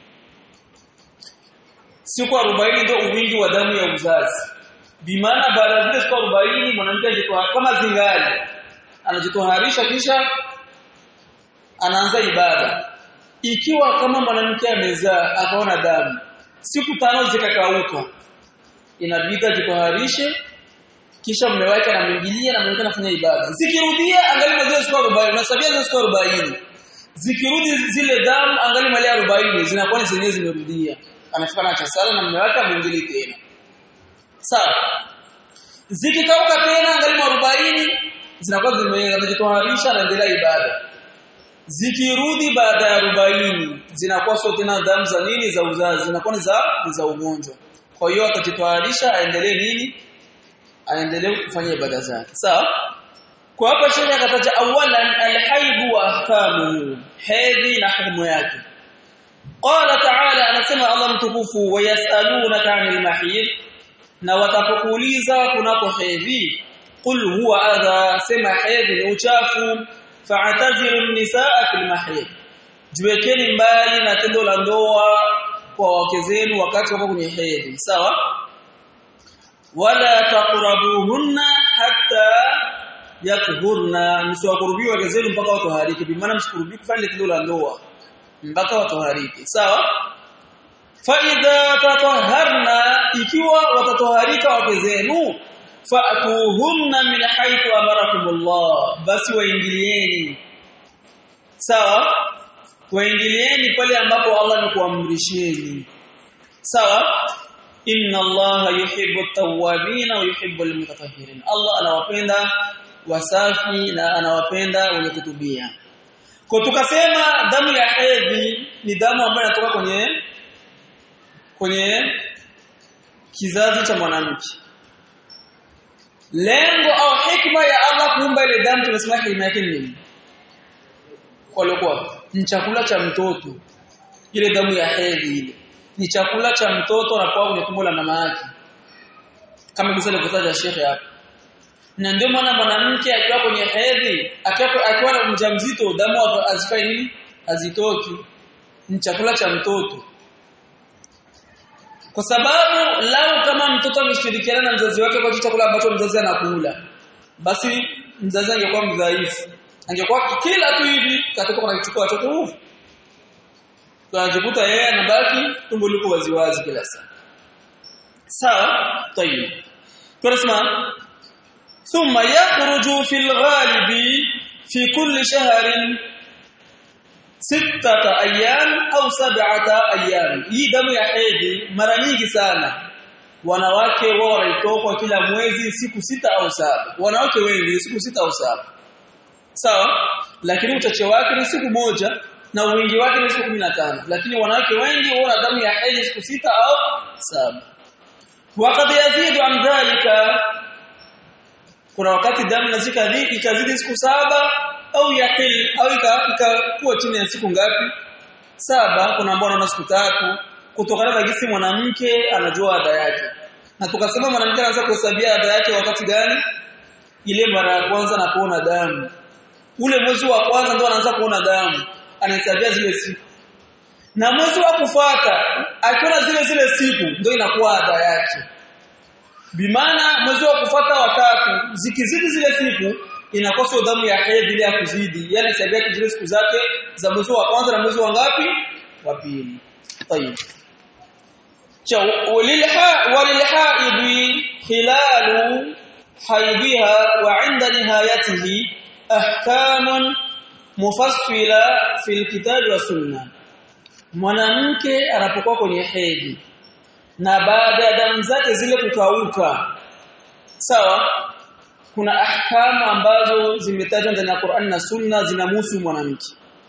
siku 40 ndio uwingi wa damu ya uzazi bimaana baada ya zile siku 40 mwanamke ajitoa kama zingali anajitoharisha kisha anaanza ibada ikiwa kama mwanamke amezaa akaona damu siku tano zikakauka inabidi ajitoharishe kisha mume wake anamwingilia na mwingine anafanya ibada zikirudia angali zile siku 40 unasabia zile siku 40 zikirudi zile damu angali mali 40 zinakuwa ni zenyewe zimerudia anafika na sala na mume wake amwingilie tena sawa zikikauka tena angali 40 zinakuwa zimejitoharisha na endelea ibada zikirudi baada ya 40 zinakuwa sio tena damu za nini za uzazi zinakuwa ni za za ugonjwa kwa hiyo atajitoharisha aendelee nini aendelee kufanya ibada zake sawa kwa hapa sheria akataja awalan alhaid wa ahkamuhu hedhi na hukumu yake qala ta'ala anasema Allah mtukufu wayasalunaka 'anil mahid na watakuuliza kunako hedhi qul huwa adha sema hedhi ni uchafu fa'tazilu an-nisaa fil mahid jiwekeni mbali na tendo la ndoa kwa wake zenu wakati wako kwenye hedhi sawa wala taqrabuhunna hatta yakhurna msiwakurubie wake zenu mpaka watohariki bi maana msikurubie kufanya tendo la ndoa mpaka watohariki sawa fa idha tatahharna ikiwa watatoharika wake zenu fa'tuhunna min haythu amarakumullah basi waingilieni sawa waingilieni pale ambapo Allah amekuamrisheni sawa inna allaha yuhibbu at-tawwabin wa yuhibbu al-mutatahhirin Allah anawapenda wasafi na anawapenda wenye kutubia kwa tukasema damu ya hedhi ni damu ambayo inatoka kwenye kwenye kizazi cha mwanamke lengo au hikma ya Allah kuumba ile damu tunasema hikma yake ni nini kwa ni chakula cha mtoto ile damu ya hedhi ile ni chakula cha mtoto anapokuwa kwenye tumbo la mama yake kama kisa alivyotaja shekhe hapa na ndio maana mwanamke akiwa kwenye hedhi akiwa akiwa na mjamzito damu azifai nini azitoki ni chakula cha mtoto kwa sababu lau kama mtoto ameshirikiana na mzazi wake kwa chakula ambacho mzazi anakula basi mzazi angekuwa mdhaifu angekuwa kila tu hivi katoka kuna kichukua watoto huvu tunajikuta yeye anabaki tumbo liko waziwazi kila saa sawa tayib tunasema thumma yakhruju fil ghalibi fi kulli shahrin sittata ayyam au sab'ata ayyam hii damu ya hedhi mara nyingi sana wanawake wao wanaitoka kila mwezi siku sita au saba wanawake wengi siku sita au saba sawa lakini uchache wake ni siku moja na wingi wake ni siku 15 lakini wanawake wengi wana damu ya hedhi siku sita au saba wakati yazidu an dhalika kuna wakati damu inazika ikazidi siku saba au yaqil au ikakuwa chini ya siku ngapi saba kuna ambao wanaona siku tatu kutokana na jinsi mwanamke anajua ada yake na tukasema mwanamke anaanza kuhesabia ada yake wakati gani ile mara ya kwanza anapoona damu ule mwezi wa kwanza ndio anaanza kuona damu anahesabia zile siku na mwezi wa kufuata akiona zile zile siku ndio inakuwa ada yake bimana mwezi wa kufuata watatu zikizidi zile siku inakosa damu ya hedhi ile ya kuzidi yani hesabia zile siku zake za mwezi wa kwanza na mwezi wa ngapi wa pili tayeb وللحائض خلال حيضها وعند نهايته أحكام مفصلة في الكتاب والسنة mwanamke anapokuwa kwenye hedhi na baada ya damu zake zile kukauka sawa kuna ahkamu ambazo zimetajwa ndani ya Qur'an na Sunna zinamhusu mwanamke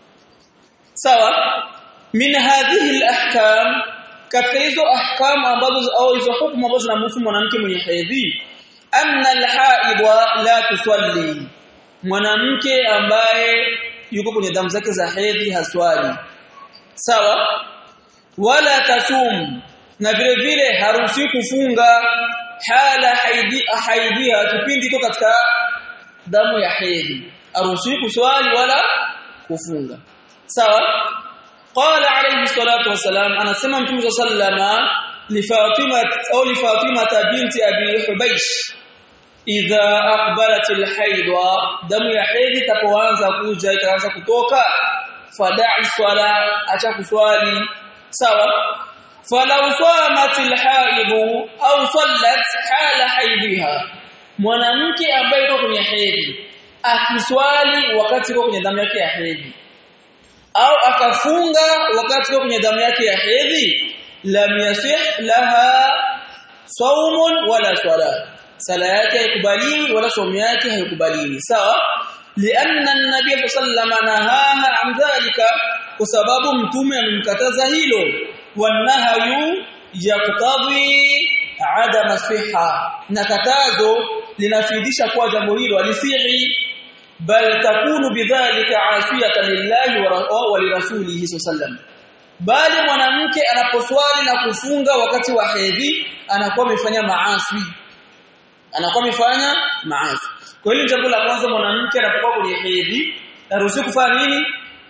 sawa min hadhihi alahkam katika hizo ahkamu ambazo au hizo hukumu ambazo zinamhusu mwanamke mwenye hedhi anna alhaidha la tusalli mwanamke ambaye yuko kwenye damu zake za hedhi haswali sawa wala tasum na vile vile haruhusi kufunga hala haidi haidia kipindi iko katika damu ya hedhi haruhusi kuswali wala kufunga sawa qala alayhi salatu wasalam anasema mtume sallama li fatima au li fatima binti abi hubaysh idha aqbalat alhaidwa damu ya hedhi tapoanza kuja ikaanza kutoka fada'i swala acha kuswali sawa falau samat alhaid au sallat hala haidha mwanamke ambaye yuko kwenye hedhi akiswali wakati yuko kwenye damu yake ya hedhi au akafunga wakati yuko kwenye damu yake ya hedhi lam yasih laha saumun wala swala sala yake haikubaliwi wala saumu yake haikubaliwi sawa lianna an-nabiy sallallahu nahaha an dhalika kwa sababu mtume amemkataza hilo wanahayu yaqtadhi adama siha na katazo linafidisha kuwa jambo hilo alisihi bal takunu bidhalika asiyatan lillahi wa lirasulihi sallam bali mwanamke anaposwali na kufunga wakati wa hedhi anakuwa amefanya maasi anakuwa amefanya maasi kwa hiyo jambo la kwanza mwanamke anapokuwa kwenye hedhi haruhusi kufanya nini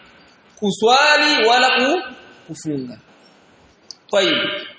kuswali wala ku, kufunga طيب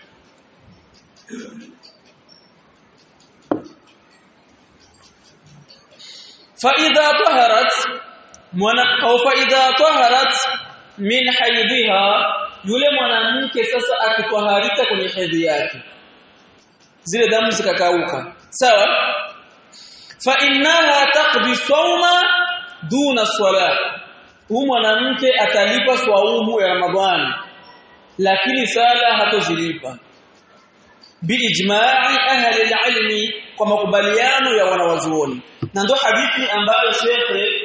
فاذا طهرت au فاذا طهرت min haidhiha yule mwanamke sasa akitwaharika kwenye hedhi yake zile damu zikakauka sawa fa innaha taqdi sawma duna salat huyu mwanamke atalipa swaumu ya ramadhani lakini sala hatozilipa biijma'i ahli alilmi kwa makubaliano ya wanawazuoni na ndo hadithi ambayo shekhe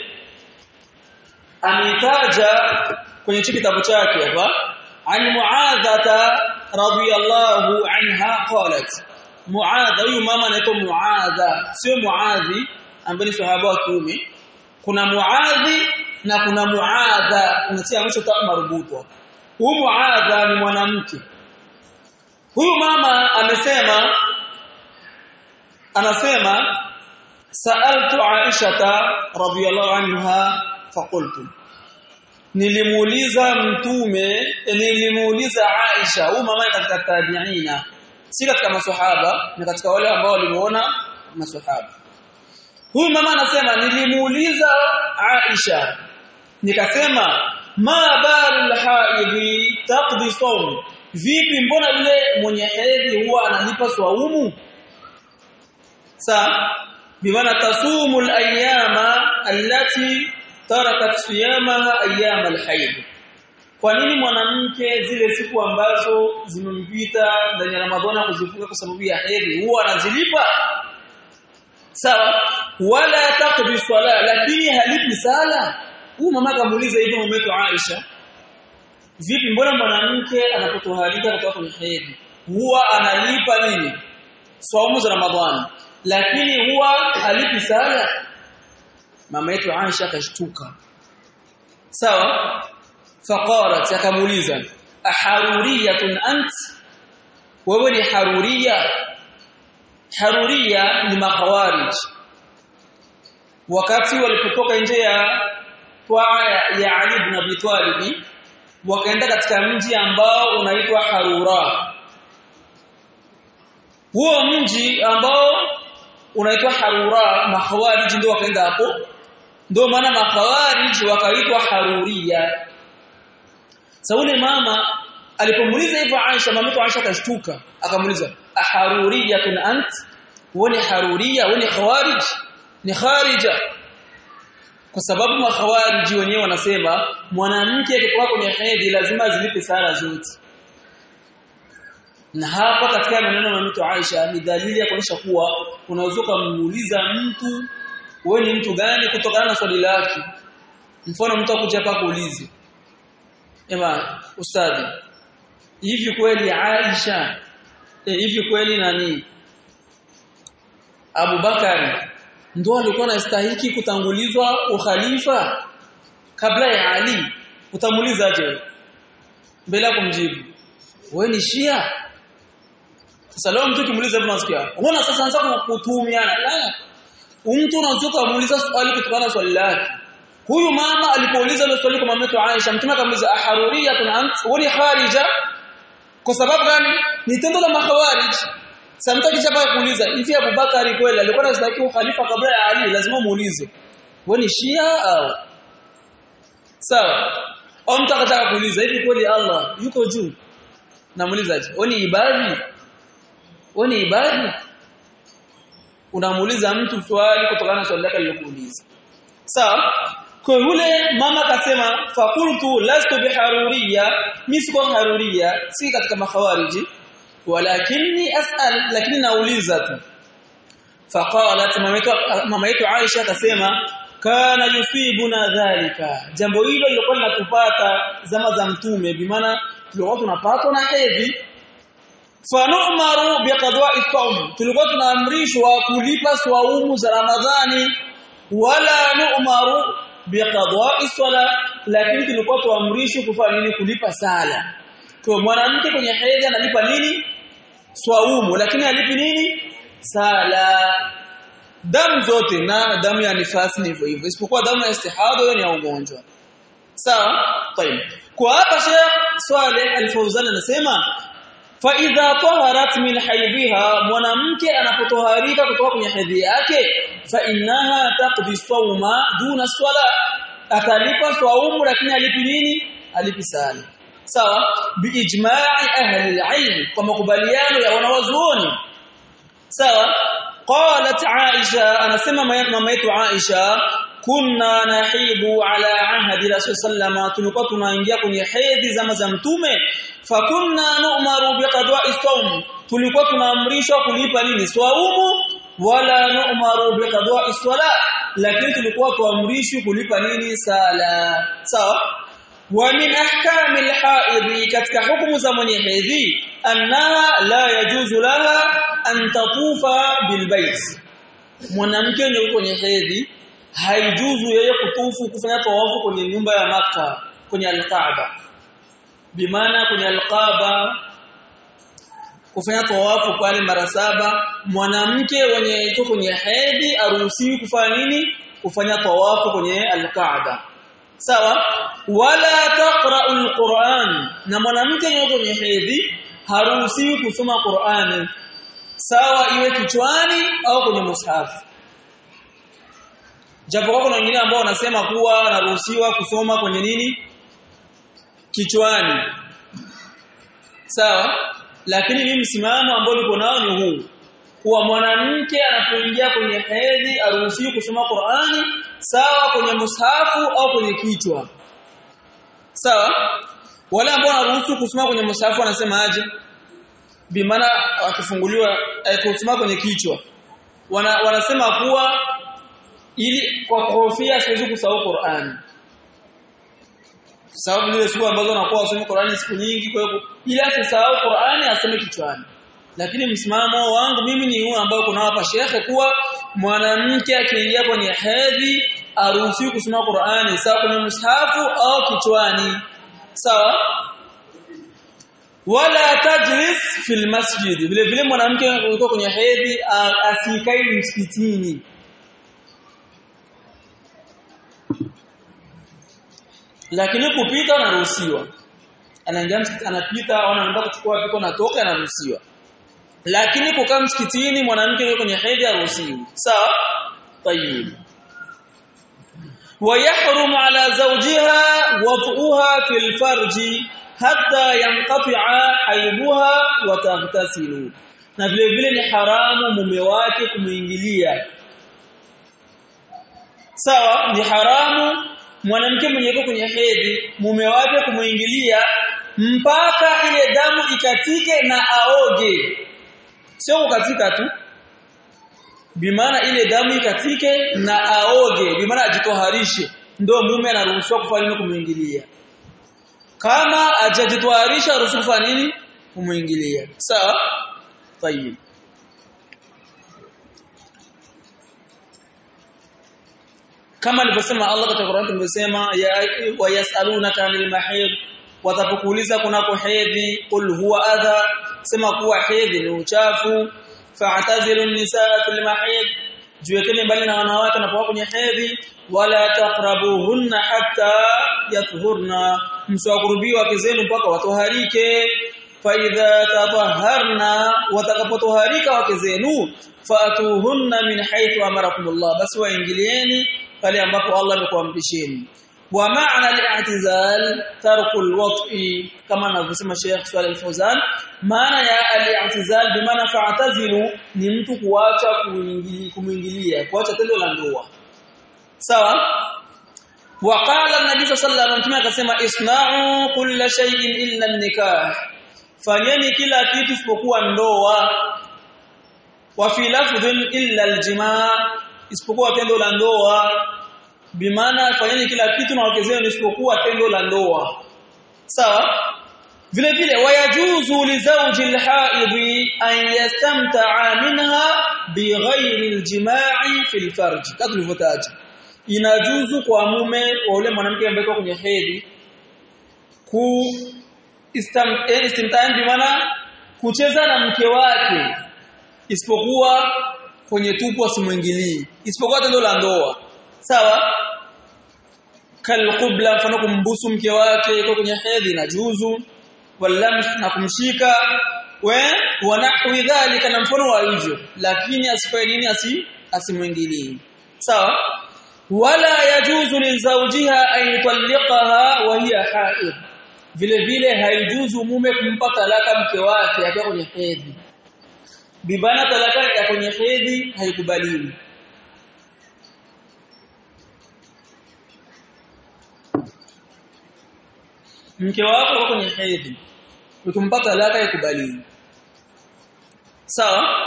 ameitaja kwenye kitabu chake hapa an muadhata radiyallahu anha qalat muadha huyu mama anaitwa muadha sio muadhi ambaye ni sahaba wa kiume kuna muadhi na kuna muadha unatia mwisho ta marubutwa huyu muadha ni mwanamke huyu mama amesema anasema sa'altu aisha radhiyallahu anha faqultu nilimuuliza mtume nilimuuliza Aisha huyu mama katika tabiina si katika maswahaba ni katika wale ambao walimuona maswahaba huyu mama anasema nilimuuliza Aisha nikasema ma balul haidhi taqdi sawm vipi mbona yule mwenye hedhi huwa analipa swaumu sa bimaana tasumu al-ayyama allati tarakat siyamaha ayyam al-hayd kwa nini mwanamke zile siku ambazo zimempita ndani ya ramadhani kuzifunga kwa sababu ya hedhi huwa anazilipa sawa wala taqdi sala lakini halipi sala huyu mama kamuuliza hivyo mumeto Aisha vipi mbona mwanamke anapotoharika kutoka kwenye hedhi huwa analipa nini saumu za ramadhani lakini huwa halipi sala mama yetu Aisha akashtuka sawa faqalat akamuuliza aharuriyatun ant wewe ni haruria haruria ni makhawarij wakati walipotoka nje ya twaa ya Ali ibn Abi Talib wakaenda katika mji ambao unaitwa Harura huo mji ambao unaitwa Harura makhawarij ndio wakaenda hapo ndio maana makhawarij wakaitwa Haruria saule mama alipomuuliza hivyo Aisha mamake Aisha akashtuka akamuuliza aharuriyatun ant wani haruriya wani khawarij ni kharija kwa sababu makhawariji wenyewe wanasema mwanamke akikuwa kwenye hedhi lazima zilipe sala zote na hapa katika maneno ya mtu Aisha ni dalili ya kuonyesha kuwa unaweza kumuuliza mtu wewe ni mtu gani kutokana na swali lake mfano mtu akuja hapa kuulize ema ustadi hivi kweli Aisha e, hivi kweli nani Abu Bakari ndo alikuwa anastahili kutangulizwa ukhalifa kabla ya Ali utamuulizaje mbele kumjibu wewe ni Shia sasa leo mtu kimuuliza hivyo nasikia unaona sasa anza kutumiana la mtu unaweza kumuuliza swali kutokana na swali lake huyu mama alipouliza ile swali kwa mama yetu Aisha mtume akamuuliza aharuriyatun ant wali kharija kwa sababu gani ni tendo la makhawarij sasa mtu akichapa kuuliza hivi Abu Bakari kweli alikuwa anastahili khalifa kabla ya Ali lazima muulize wewe ni Shia au sawa au mtu akataka kuuliza hivi kweli Allah yuko juu namuulizaje wewe ni ibadi wewe ni ibadi unamuuliza mtu swali kutokana na swali lake alilokuuliza sawa kwa yule mama akasema faqultu lastu biharuriya mimi siko haruriya si katika makhawariji walakinni as'al lakini nauliza tu faqalat mama yetu Aisha akasema kana yusibuna dhalika jambo hilo lilikuwa linatupata zama za mtume bimaana tulikuwa tunapatwa na hedhi fanumaru biqadwa'i sawm tulikuwa tunaamrishwa kulipa swaumu za ramadhani wala nu'maru biqadwa'i sala lakini tulikuwa tuamrishwa kufanya nini kulipa sala kwa mwanamke kwenye hedhi analipa nini swaumu lakini alipi nini sala damu zote na damu ya nifasi ni hivyo hivyo isipokuwa damu ya istihadha hiyo ni ya ugonjwa sawa طيب kwa hapa Sheikh Swaleh Al-Fawzan anasema fa idha taharat min haidhiha mwanamke anapotoharika kutoka kwenye hedhi yake fa innaha taqdi sawma duna swala atalipa swaumu lakini alipi nini alipi sala sawa biijma'i ahli al-ilm kwa makubaliano ya wanawazuoni sawa qalat aisha anasema mama yetu aisha kunna nahibu ala ahdi rasul sallama tulikuwa tunaingia kwenye hedhi zama za mtume fakunna nu'maru biqadwa'i sawm tulikuwa tunaamrishwa kulipa nini swaumu wala nu'maru biqadwa'i swala lakini tulikuwa tuamrishwi kulipa nini sala sawa wa min ahkami alhaidhi katika hukumu za mwenye hedhi annaha la yajuzu laha an tatufa bilbait mwanamke mwenye kwenye hedhi haijuzu yeye kutufu kufanya tawafu kwenye nyumba ya maka kwenye alkaaba bimaana kwenye alkaaba kufanya tawafu pale mara saba mwanamke mwenye yuko kwenye hedhi aruhusiwi kufanya nini kufanya tawafu kwenye alkaaba sawa wala taqra'u alquran na mwanamke yuko kwenye hedhi haruhusiwi kusoma Qur'ani sawa iwe kichwani au kwenye mushafu japo kuna wengine ambao wanasema kuwa anaruhusiwa kusoma kwenye nini kichwani sawa lakini mimi msimamo ambao niko nao ni huu kuwa mwanamke anapoingia kwenye hedhi aruhusiwi kusoma Qur'ani sawa kwenye mushafu au kwenye kichwa sawa wale ambao wanaruhusu kusoma kwenye mushafu wanasema aje bimaana akifunguliwa kusoma kwenye kichwa wana, wanasema kuwa ili kwa kuhofia siwezi kusahau Qur'ani sababu zile siku ambazo anakuwa asome Qur'ani siku nyingi kwa hiyo ili asisahau Qur'ani asome kichwani lakini msimamo wangu mimi ni huu ambao kuna hapa shekhe kuwa mwanamke akiingia kwenye hedhi aruhusiwi kusoma Qur'ani sawa kwenye mushafu au kichwani sawa wala tajlis fil masjid vile vile mwanamke yuko kwenye hedhi asikai msikitini lakini kupita anaruhusiwa anaingia anapita au anaenda kuchukua vitu anatoka anaruhusiwa lakini kukaa msikitini mwanamke yuko kwenye hedhi haruhusiwi sawa tayib ويحرم على زوجها وطئها في الفرج hatta yanqati'a aibuha wa taghtasilu na vile vile ni haramu mume wake kumuingilia sawa ni haramu mwanamke mwenye yuko kwenye hedhi mume wake kumuingilia mpaka ile damu ikatike na aoge sio kukatika tu bimaana ile damu ikatike na aoge bimaana ajitoharishe ndio mume anaruhusiwa kufanya nini kumuingilia kama hajajitoharisha haruhusiwi kufanya nini kumuingilia sawa tayib kama alivyosema Allah katika Qur'an tumesema ya wayasalunaka anil mahid watapokuuliza kunako hedhi qul huwa adha sema kuwa hedhi ni uchafu fa'tazilu nisaa fil mahid jiwekeni mbali na wanawake wanapokuwa kwenye hedhi wala taqrabuhunna hatta yathurna msiwakurubie wake zenu mpaka watoharike faidha tataharna watakapotoharika wake zenu fatuhunna min haythu amarakumullah basi waingilieni pale ambapo Allah amekuamrisheni wa maana al-i'tizal tarku al-wat'i kama anavyosema Sheikh Swalih al-Fawzan maana ya al-i'tizal bi maana fa'tazilu ni mtu kuacha kumuingilia kuacha tendo la ndoa sawa وقال النبي صلى الله عليه وسلم akasema isna'u kulla shay'in illa an-nikah fanyeni kila kitu isipokuwa ndoa wa fi lafdhin illa al-jimaa isipokuwa tendo la ndoa bimaana fanyeni kila kitu na wake zenu isipokuwa tendo la ndoa sawa vile vile wayajuzu li zawji al-haidhi an yastamta'a minha bighairi al-jima'i fi al-farj kadhalivyotaja inajuzu kwa mume wa ule mwanamke ambaye kwenye hedhi ku istimtaan bi maana kucheza na mke wake isipokuwa kwenye tupu asimuingilii isipokuwa tendo la ndoa sawa kalqubla mfano kumbusu mke wake iko kwenye hedhi na juzu walams na kumshika we wanahwi dhalika na mfano wa hivyo lakini asifanye nini asi asimuingilii sawa wala yajuzu lizawjiha an yutalliqaha wa hiya haid vile vile haijuzu mume kumpa talaka mke wake akiwa kwenye hedhi bibana talaka ya kwenye hedhi haikubaliwi mke wako yuko kwenye hedhi ukimpa talaka haikubaliwi sawa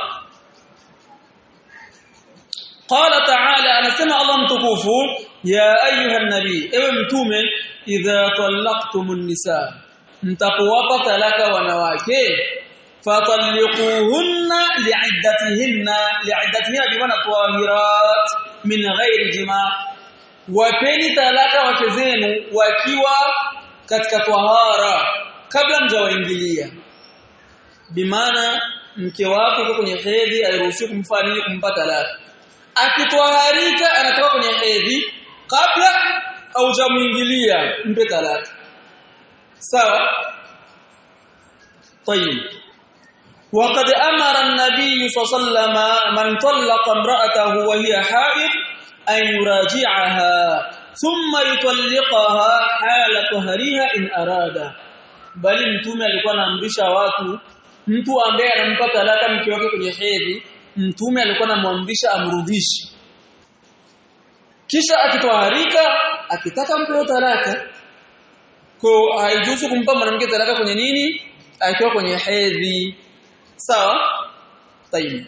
قال تعالى anasema Allah mtukufu ya ayuha nabii ewe mtume idha talaqtumun nisa mtapowapa talaka wanawake fatalliquhunna li'iddatihinna li'iddatihinna bimaana tahirat min ghairi jima wapeni talaka wake zenu wakiwa katika tahara kabla mjawaingilia bimaana mke wako yuko kwenye hedhi airuhusiwi kumfanya nini kumpa talaka akitwaharika anatoka kwenye hedhi kabla haujamuingilia mpe talaka sawa طيب وقد امر النبي صلى الله عليه وسلم من طلق امراته وهي حائض ان يراجعها ثم يطلقها حال طهرها ان اراد bali mtume alikuwa anaamrisha watu mtu ambaye anampa talaka mke wake kwenye hedhi mtume alikuwa anamwamrisha amrudishe kisha akitoharika akitaka mpe talaka kwa haijuzu kumpa mwanamke talaka kwenye nini akiwa kwenye hedhi sawa tayib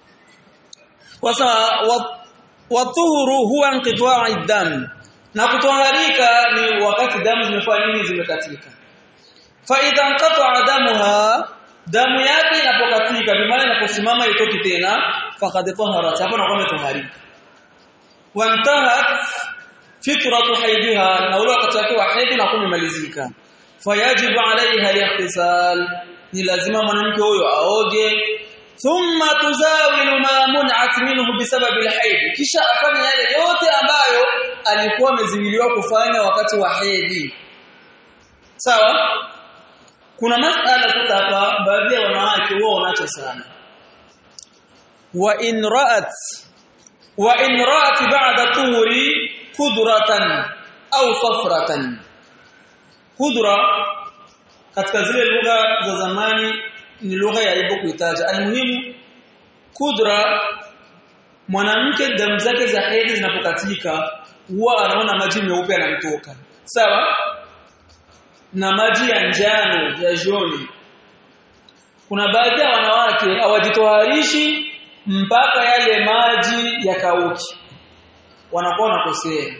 wasa watuhuru huwa inqita'u dam na kutoharika ni wakati damu zimefanya nini zimekatika fa idha inqata'a damuha damu yake inapokatika bimaana inaposimama itoki tena faqad taharat hapo na kwamba taharika wantahat fitratu haidiha na ule wakati wake wa hedhi na kumalizika fayajibu alaiha al-ihtisal ni lazima mwanamke huyo aoge thumma tuzawilu ma mun'at minhu bisababi al-haid kisha afanye yale yote ambayo alikuwa ameziwiliwa kufanya wakati wa hedhi sawa kuna masala sasa hapa baadhi ya wanawake wao wanaacha sana wa in ra'at wa in ra'at ba'da tuhuri kudratan au safratan kudra katika zile lugha za zamani ni lugha ya aibu kuitaja almuhimu kudra mwanamke damu zake za hedhi zinapokatika huwa anaona maji meupe yanamtoka sawa na maji ya njano ya joni kuna baadhi ya wanawake hawajitoharishi mpaka yale maji yakauki wanakuwa wanakosea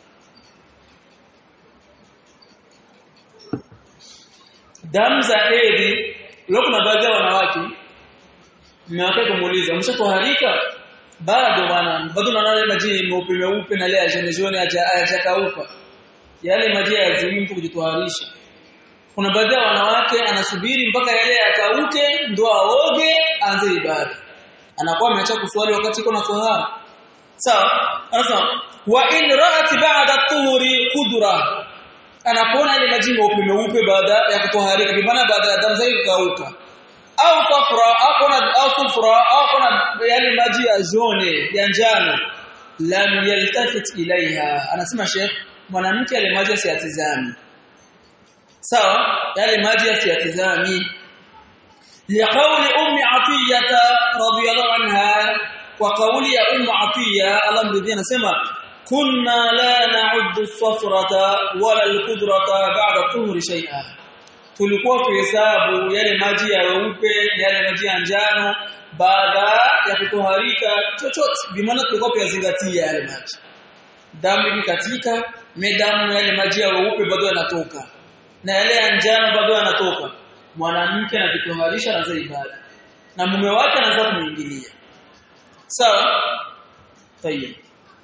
damu za hedhi leo kuna baadhi ya wanawake mmewake kumuuliza mshakuharika bado bwana bado naona maji meupe meupe na leo jene jone hajakauka yale maji yazimi mtu kujitoharisha kuna baadhi ya wanawake anasubiri mpaka yale yakauke ndo aoge aanze ibada anakuwa ameacha kuswali wakati iko na tohara sawa sasa wa in ra'at ba'da tuhuri qudra anapoona ile maji meupe meupe baada ya kutoharika bimana baada ya damu zake kukauka au safra au kuna au sufra au kuna yale maji ya jone ya njano lam yaltafit ilaiha anasema sheikh mwanamke yale maji asiyatizami sawa yale maji asiyatizami liqauli ummi atiyata radhiyallahu anha wa qawli ya ummu atiya Allah mridhi anasema kunna la na'uddu as-safrata wala al-qudrata ba'da tuhri shay'a tulikuwa tuhesabu yale maji ya weupe yale maji ya njano baada ya kutoharika chochote bimaana tulikuwa tuyazingatia yale maji damu ikikatika medamu yale maji ya weupe bado yanatoka na yale ya njano bado yanatoka mwanamke anajitoharisha na ibada na mume wake anaanza kumuingilia sawa tayeb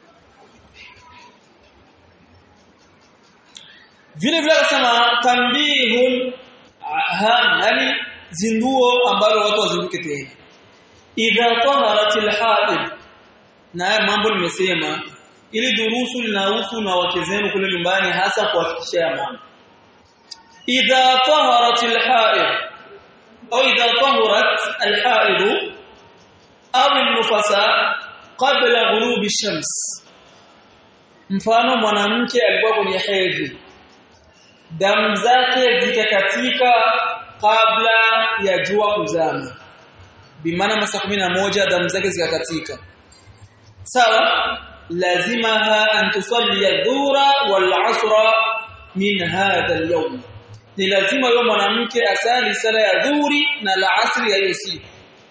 vile vile akasema tambihun ham yani zinduo ambalo watu wazinduke tena idha taharatil haid na mambo nimesema ili durusu linahusu na wake zenu kule nyumbani hasa kuhakikisha mambo idha taharatil haid au idha taharat alhaid au an-nufasa qabla ghurubi shams mfano mwanamke alikuwa kwenye hedhi damu zake zikakatika kabla ya jua kuzama bimaana masaa moja damu zake zikakatika sawa lazima an tusalli adh-dhuhra wal 'asra min hadha al-yawm ni lazima yule mwanamke asali sala ya dhuhuri na la asri ya hiyo siku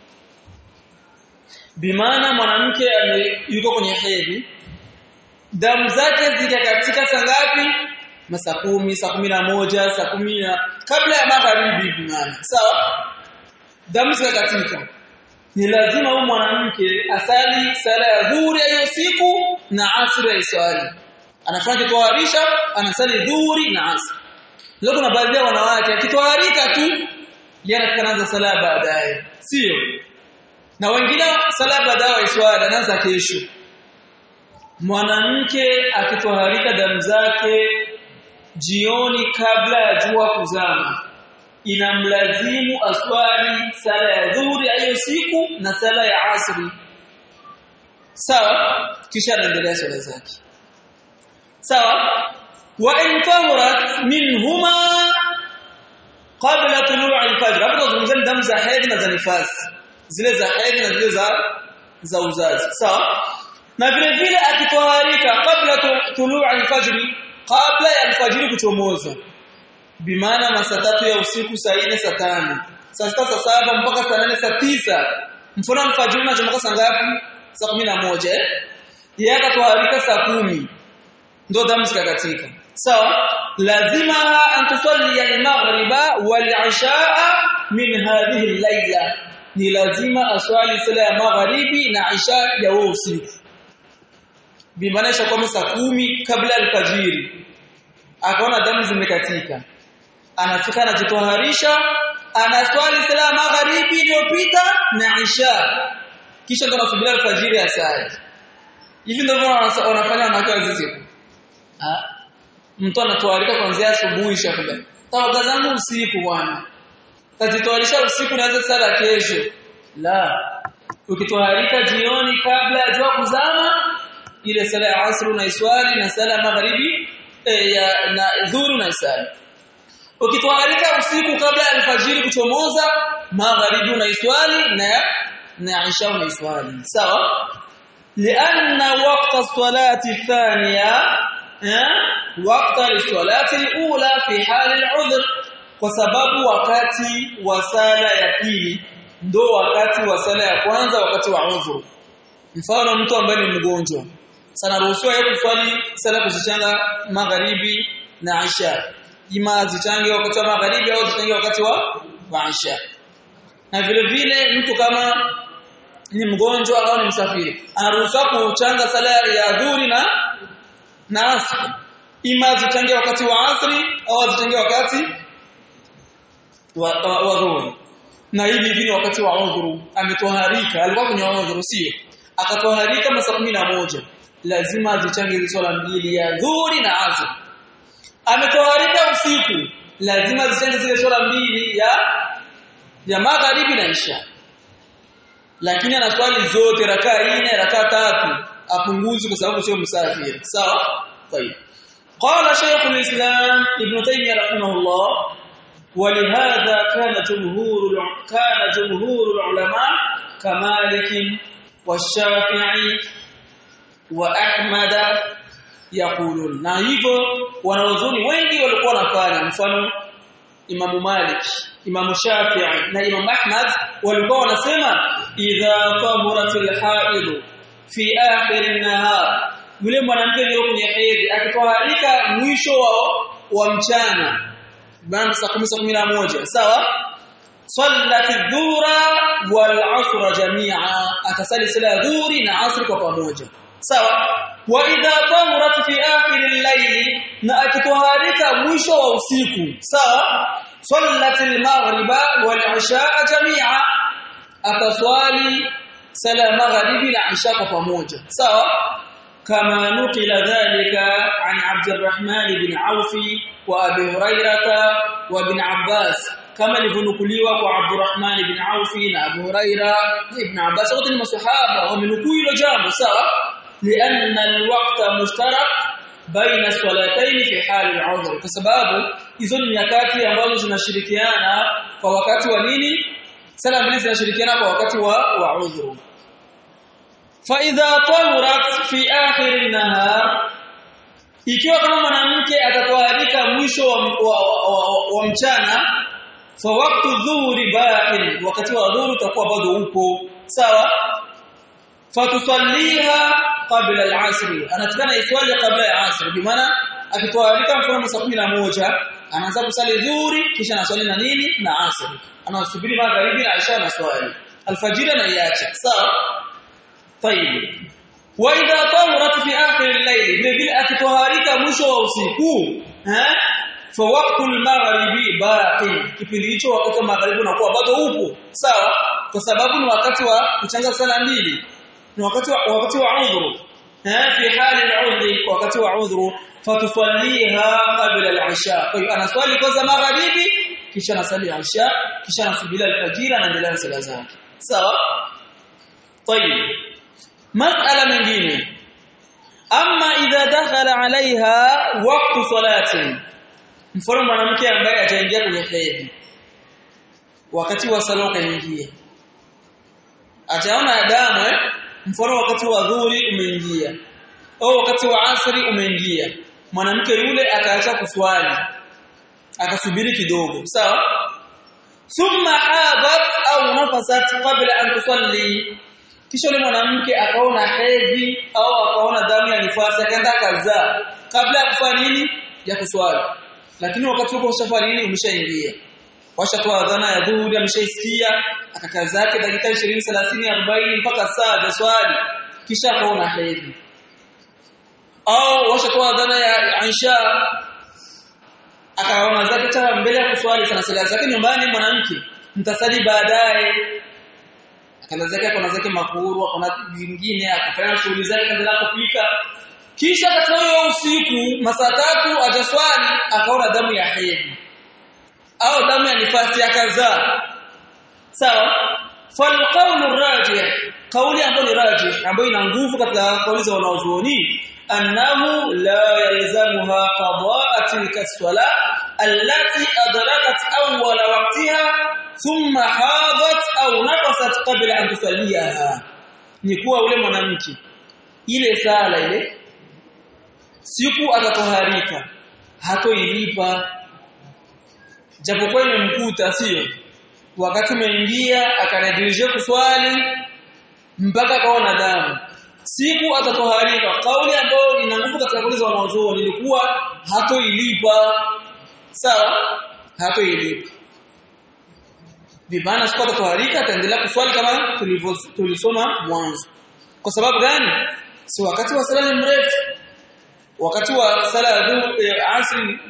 bimaana mwanamke yuko kwenye hedhi damu zake zikakatika saa ngapi masaa kumi saa kumi na moja saa kumi na kabla ya magharibi bimaana sawa damu zikakatika ni lazima huyu mwanamke asali sala ya dhuhuri hiyo siku na asri ya swali anafanya kitoharisha anasali dhuhuri na asri leo kuna baadhi ya wanawake akitoharika tu yana kanaanza sala baadaye sio na wengine sala baadaye swali anaanza kesho mwanamke akitoharika damu zake jioni kabla ya jua kuzama inamlazimu aswali sala ya dhuhuri hiyo siku na sala ya asri sawa kisha anaendelea swala zake sawa wa in tahurat minhuma qabla tulu' al-fajr hapo tunazungumzia damu za hedhi na za nifasi zile za hedhi na zile za za uzazi sawa na vile vile akitoharika kabla tulu' al-fajr kabla ya alfajiri kuchomoza bimaana masaa tatu ya usiku saa 4 saa 5 saa sita saa saba mpaka saa nane saa tisa mfano alfajiri unachomoka saa ngapi saa 11 eh yeye akatoharika saa kumi ndo damu zikakatika sawa lazima an tusalli al-maghriba wal-ishaa min hadhihi al-layla ni lazima aswali sala ya magharibi na isha ya huo usiku bimaana ishakuwa saa kumi kabla alfajiri akaona damu zimekatika anafika anajitoharisha anaswali sala magharibi iliyopita na isha kisha ndo anasubiri alfajiri asali hivi ndivyo wanafanya wanawake wazizi ah mtu anatoharika kuanzia asubuhi shakula tawaga zangu usiku bwana tajitoharisha usiku naanza sala kesho la ukitoharika jioni kabla ya jua kuzama ile sala ya asr na iswali na sala magharibi e, ya na dhuhuri na isali ukitwaharika usiku kabla ya alfajiri kuchomoza magharibi unaiswali na na isha unaiswali sawa لأن وقت الصلاة الثانية وقت الصلاة الأولى في حال العذر kwa sababu wakati wa sala ya pili ndo wakati wa sala ya kwanza wakati wa udhuru mfano mtu ambaye ni mgonjwa sana ruhusiwa yeye kuswali sala kuzichanga magharibi na isha ima zichange wakati wa magharibi au zichange wakati wa wa isha na vile vile mtu kama ni mgonjwa au ni msafiri anaruhusiwa kuchanga sala ya dhuhuri na na asri ima zichange wakati wa asri au zichange wakati wa, wa, wa dhuhuri na hivi hivi wakati wa udhuru ametoharika alikuwa kwenye udhuru sio akatoharika masaa moja lazima azichange hizo swala mbili ya dhuhuri na asr ametoharika usiku lazima azichange zile swala mbili ya ya magharibi na isha lakini anaswali zote rakaa nne rakaa tatu apunguzi kwa sababu sio msafiri sawa طيب قال شيخ الإسلام ابن تيمية رحمه الله ولهذا كان جمهور كان جمهور العلماء كمالك والشافعي وأحمد يقولون na hivyo wanaozuni wengi walikuwa wanafanya mfano Imam Malik Imam Shafi'i na Imam Ahmad walikuwa wanasema idha tahuratil haid fi akhir an-nahar yule mwanamke aliye kwenye hedhi akitoharika mwisho wa, wa mchana bana saa 10 sawa sallat adh-dhuhra wal 'asra jami'a atasali sala dhuhri na asri kwa pamoja sawa wa idha tahurat fi akhir al-layl na akitoharika mwisho wa usiku sawa sallat al-maghriba wal 'isha'a jami'a ataswali sala maghribi na isha kwa pamoja sawa كما نقل ذلك عن عبد الرحمن بن عوف وابي هريره وابن عباس كما لفنقليوا وعبد الرحمن بن عوف وابو هريره وابن عباس wote ni maswahaba wamenukuu hilo jambo sawa لان الوقت مشترك بين الصلاتين في حال العذر kwa sababu hizo ni nyakati ambazo zinashirikiana kwa wakati wa nini sala mbili zinashirikiana kwa wakati wa wa udhuru فاذا طهرت في اخر النهار ikiwa kama mwanamke atatoharika mwisho wa, wa, wa, wa, wa mchana fa waqtu dhuhri baqin wakati wa dhuhuri utakuwa bado upo sawa fatusalliha qabla al-asr anatakana iswali qabla ya asr bi maana akitoharika mfano saa 11 anaanza kusali dhuhuri kisha anaswali na nini na asr anasubiri magharibi na isha na swali alfajiri na iacha sawa طيب واذا طهرت في اخر الليل vile akitoharika mwisho wa usiku eh fa waqtu al-maghribi baqi kipindi hicho wakati wa magharibi unakuwa bado upo sawa kwa sababu ni wakati wa kuchanga sala mbili ni wakati wa wakati wa udhuru eh fi hali al-udhri wakati wa udhuru fatusalliha qabla al-isha kwa hiyo anaswali kwanza magharibi kisha anasali isha kisha anasubiri al-fajr anaendelea na sala zake sawa طيب مسألة nyingine ama idha dakhala alaiha waqtu salati mfano mwanamke ambaye ataingia kwenye hedhi wakati wa sala kaingia ataona damu eh mfano wakati wa dhuhuri umeingia au wakati wa asri umeingia mwanamke yule akaacha kuswali akasubiri kidogo sawa thumma hadat au nafasat qabla an tusalli kisha yule mwanamke akaona hedhi au akaona damu ya nifasi akaenda kazaa kabla ya kufanya nini ya kuswali lakini wakati huko usafari nini umeshaingia washatoa adhana ya dhuhuri ameshaisikia akakaa zake dakika 20 30 40 mpaka saa za swali kisha akaona hedhi au washatoa adhana ya Aisha akaona zake cha mbele ya kuswali sana sala zake nyumbani mwanamke mtasali baadaye akaenda zake akaona zake makuru akaona vingine akafanya shughuli zake akaendelea kupika kisha katika hiyo usiku masaa tatu ataswali akaona damu ya hedhi au damu ya nifasi akazaa sawa falqaulu rajih kauli ambayo ni rajih ambayo ina nguvu katika kauli za wanazuoni annahu la yalzamuha qadaa tilka swala allati adrakat awwala waqtiha thumma hadat au naqasat qabla an tusalliha ni kuwa ule mwanamke ile sala ile siku atatoharika hatoilipa japokuwa imemkuta sio wakati umeingia akanadirije kuswali mpaka akaona damu siku atatoharika kauli ambayo ina nguvu katika kauli za wanazuoni ilikuwa hatoilipa sawa hatoilipa bimana siku atatoharika ataendelea kuswali kama tulisoma mwanzo kwa sababu gani si wakati wa sala ni mrefu wakati wa sala ya asri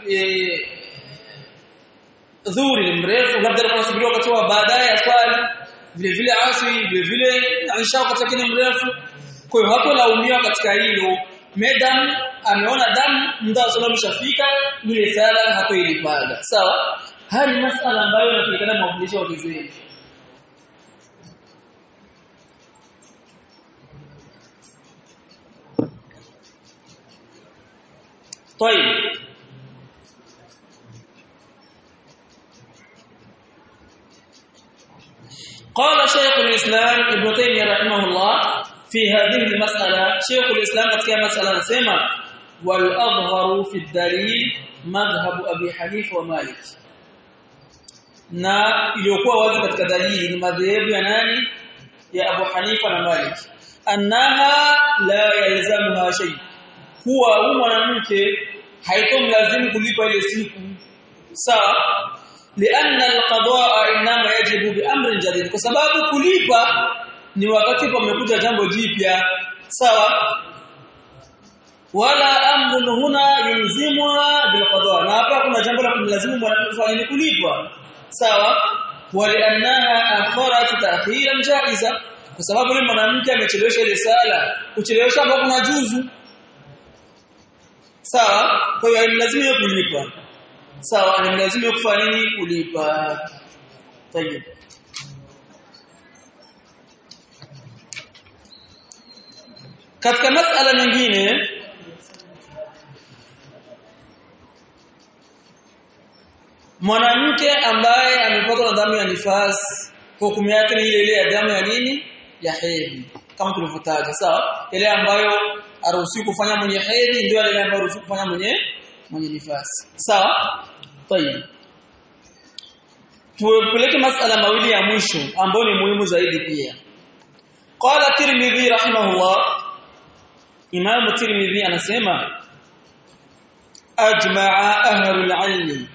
dhuhuri ni mrefu labda alikuwa anasubiri wakati wa baadaye ya swali vile vile asri vile vile isha wakati ni mrefu kwa hiyo hapo laumiwa katika hilo madam ameona damu muda wa sala umeshafika ile sala hapo ilipaga sawa haya ni masala ambayo yanapatikana mafundisho wa kizeni طيب قال شيخ الإسلام ابن تيمية رحمه الله في هذه المسألة شيخ الإسلام katika masala anasema والأظهر في الدليل مذهب أبي حنيفة ومالك na iliyokuwa wazi katika dalili ni madhehebu ya nani ya Abu Hanifa na Malik annaha la yalzamuha shay kuwa huyu mwanamke haitomlazimu kulipa ile siku sawa lianna alqadaa inma yajibu biamrin jadid kwa sababu kulipa ni wakati pamekuja jambo jipya sawa wala amrun huna yulzimuna bilqadaa na hapa kuna jambo la kumlazimu mwanamke kulipa sawa waliannaha akharat ta'khiran jaiza kwa sababu yule mwanamke amechelewesha ile sala kuchelewesha hapo kuna juzu sawa kwa hiyo lazima yeye kulipa sawa ni lazima kufanya nini kulipa tayeb katika masala nyingine mwanamke ambaye amepatwa na damu ya nifas hukumu yake ni ile ile ya damu ya nini ya hedhi kama tulivyotaja sawa ile ambayo aruhusiwi kufanya mwenye hedhi ndio ile ambayo aruhusiwi kufanya mwenye mwenye nifasi sawa tayeb tupeleke masala mawili ya mwisho ambayo ni muhimu zaidi pia qala tirmidhi rahimahullah imam tirmidhi anasema ajma'a ahlul ilmi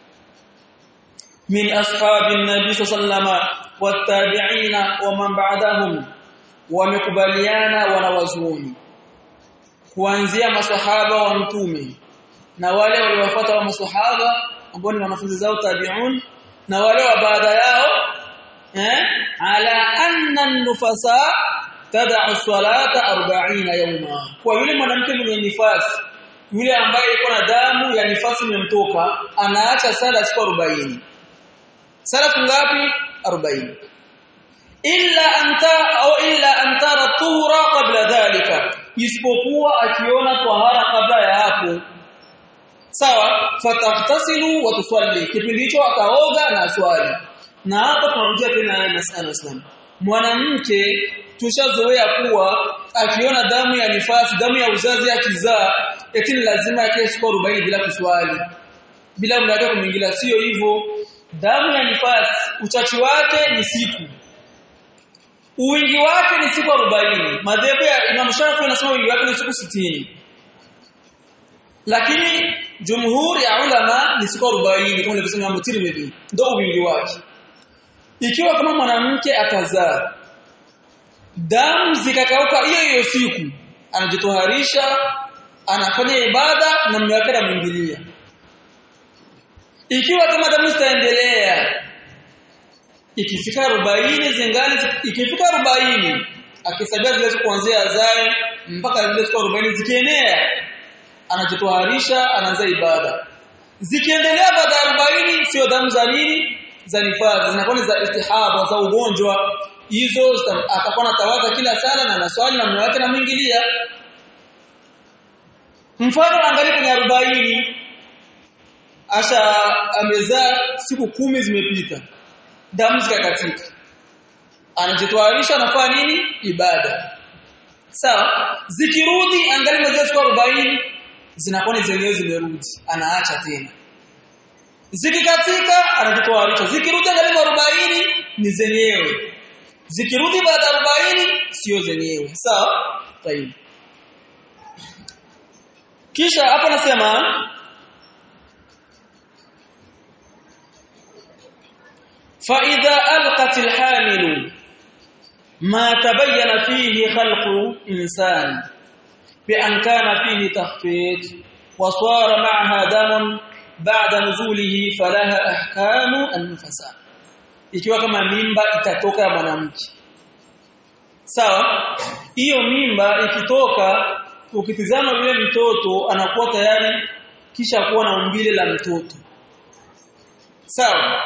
من أصحاب النبي صلى الله عليه وسلم والتابعين ومن بعدهم wamekubaliana wanawazuoni kuanzia maswahaba wa mtume na wale waliowafuata wa maswahaba ambao ni wanafunzi zao tabi'un na wale wa baada yao eh ala anna an-nufasa tad'u salata 40 yawma kwa yule mwanamke mwenye nifasi yule ambaye yuko na damu ya nifasi imemtoka anaacha sala siku 40 sala ngapi 40 illa anta au illa antara tuhura qabla dhalika isipokuwa akiona tahara kabla ya hapo sawa fatahtasilu wa tusalli kipindi hicho akaoga na swali na hapa tunarudia tena masala islam mwanamke tushazoea kuwa akiona damu ya nifasi damu ya uzazi akizaa eti lazima yake siku 40 bila kuswali bila mlaga kumwingilia sio hivyo damu ya nifasi uchachi wake ni siku Uwingi wake ni siku 40. Madhehebu ya Imam Shafi anasema wingi wake ni siku 60. Lakini jumhuri ya ulama ni siku 40 kama alivyosema Imam Tirmidhi. Ndio wingi wake. Ikiwa kama mwanamke atazaa damu zikakauka hiyo hiyo siku anajitoharisha anafanya ibada na mume wake anamwingilia. Ikiwa kama damu zitaendelea ikifika 40 zingani ikifika 40 akisabia zile kuanzia azae mpaka zile siku 40 zikienea anajitoharisha anaanza ibada zikiendelea baada ya 40 sio damu za nini za nifadhi zinakuwa za istihaba za ugonjwa hizo atakuwa anatawadha kila sala na naswali na mume wake anamwingilia mfano angalia kwenye 40 asha amezaa siku kumi zimepita damu zikakatika anajitwarisha anafanya nini ibada sawa zikirudi angalia mwezi siku 40 zinakuwa ni zenyewe zimerudi anaacha tena zikikatika anajitwarisha zikirudi angalia 40 ni zenyewe zikirudi baada ya 40 sio zenyewe sawa tayari kisha hapo nasema فإذا ألقت الحامل ما تبين فيه خلق إنسان بأن كان فيه تخفيت وصار معها دم بعد نزوله فلها أحكام النفساء ikiwa kama mimba itatoka ya mwanamke sawa hiyo mimba ikitoka ukitizama yule mtoto anakuwa tayari kisha kuwa na umbile la mtoto sawa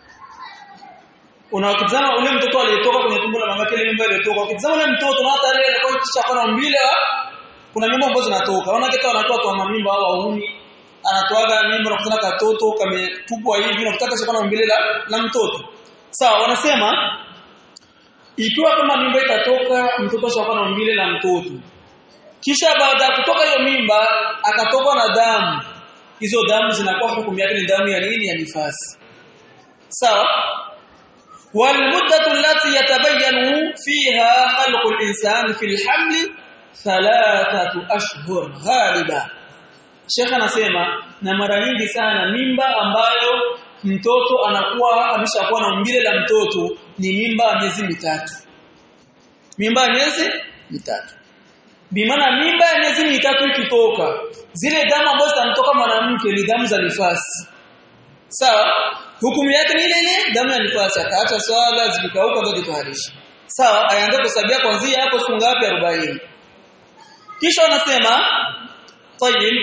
unawakitazama ule mtoto aliyetoka kwenye tumbo la mamake ile mimba iliyotoka ukitazama ule mtoto na hata ile alikuwa kisha kuwa na umbile kuna mimba ambazo zinatoka unaona kitu anatoa kwa mimba au wauni anatoaga mimba na kutana katoto kametupwa hivi na kutaka kuwa na umbile la, la mtoto sawa wanasema ikiwa kama mimba itatoka mtoto ashakuwa na umbile la mtoto kisha baada ya kutoka hiyo mimba akatokwa na damu hizo damu zinakuwa hukumu yake ni damu ya nini ya nifasi sawa والمدة التي يتبين فيها خلق الإنسان في الحمل ثلاثة أشهر غالبا Sheikh anasema na mara nyingi sana mimba ambayo mtoto anakuwa ameshakuwa na umbile la mtoto ni mimba ya miezi mitatu. Mimba ya miezi mitatu. Bimaana mimba ya miezi mitatu ikitoka, zile damu ambazo zitamtoka mwanamke ni damu za nifasi. Sawa? Hukumu yake ni ile ile damu ya nifasi, akaacha swala zikikauka ndio jitoharisha. Sawa? Ayaanza kusabia kuanzia hapo siku ngapi 40. Kisha wanasema طيب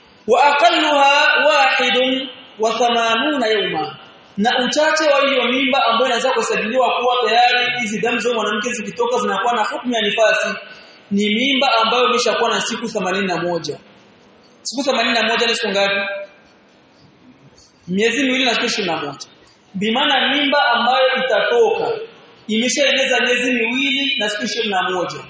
واقلها واحد وثمانون يوما na uchache wa hiyo mimba ambayo inaweza kusajiliwa kuwa tayari hizi damu za mwanamke zikitoka zinakuwa na hukumu ya nifasi ni mimba ambayo imeshakuwa na siku 81 siku 81 ni siku ngapi miezi miwili na siku 21 bimaana mimba ambayo itatoka imeshaeneza miezi miwili na siku 21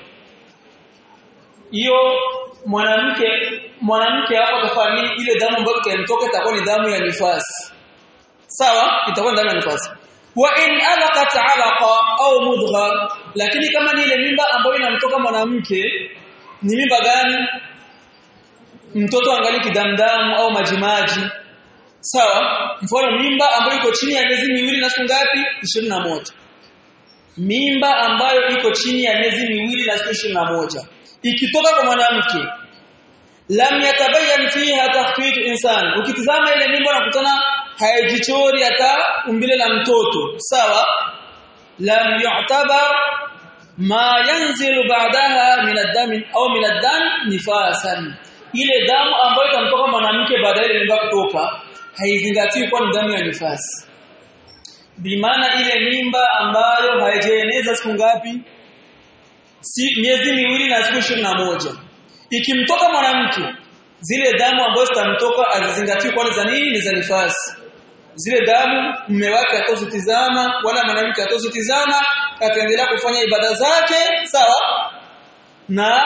hiyo mwanamke mwanamke hapo atafanya ile damu ambayo itamtoka itakuwa ni damu ya nifasi sawa itakuwa damu ya nifasi wa in alaqat alaqa au mudgha lakini kama ni ile mimba ambayo inamtoka mwanamke ni mimba gani mtoto angali kidamdamu au majimaji sawa mfano mimba ambayo iko chini ya miezi miwili na siku ngapi 21 mimba ambayo iko chini ya miezi miwili na siku 21 ikitoka kwa mwanamke lam yatabayan fiha takhfit insan ukitizama ile mimba unakutana haijichori hata umbile la mtoto sawa lam yu'tabar ma yanzilu ba'daha min ad-dam au min ad-dam nifasan ile damu ambayo itamtoka mwanamke baada ya mimba kutoka haizingatiwi kuwa ni damu ya nifasi bimaana ile mimba ambayo haijaeneza siku ngapi si miezi miwili na siku moja ikimtoka mwanamke zile damu ambazo zitamtoka azizingatiwe kwa za nini ni za nifasi zile damu mume wake atozitizama wala mwanamke atozitizama ataendelea kufanya ibada zake sawa na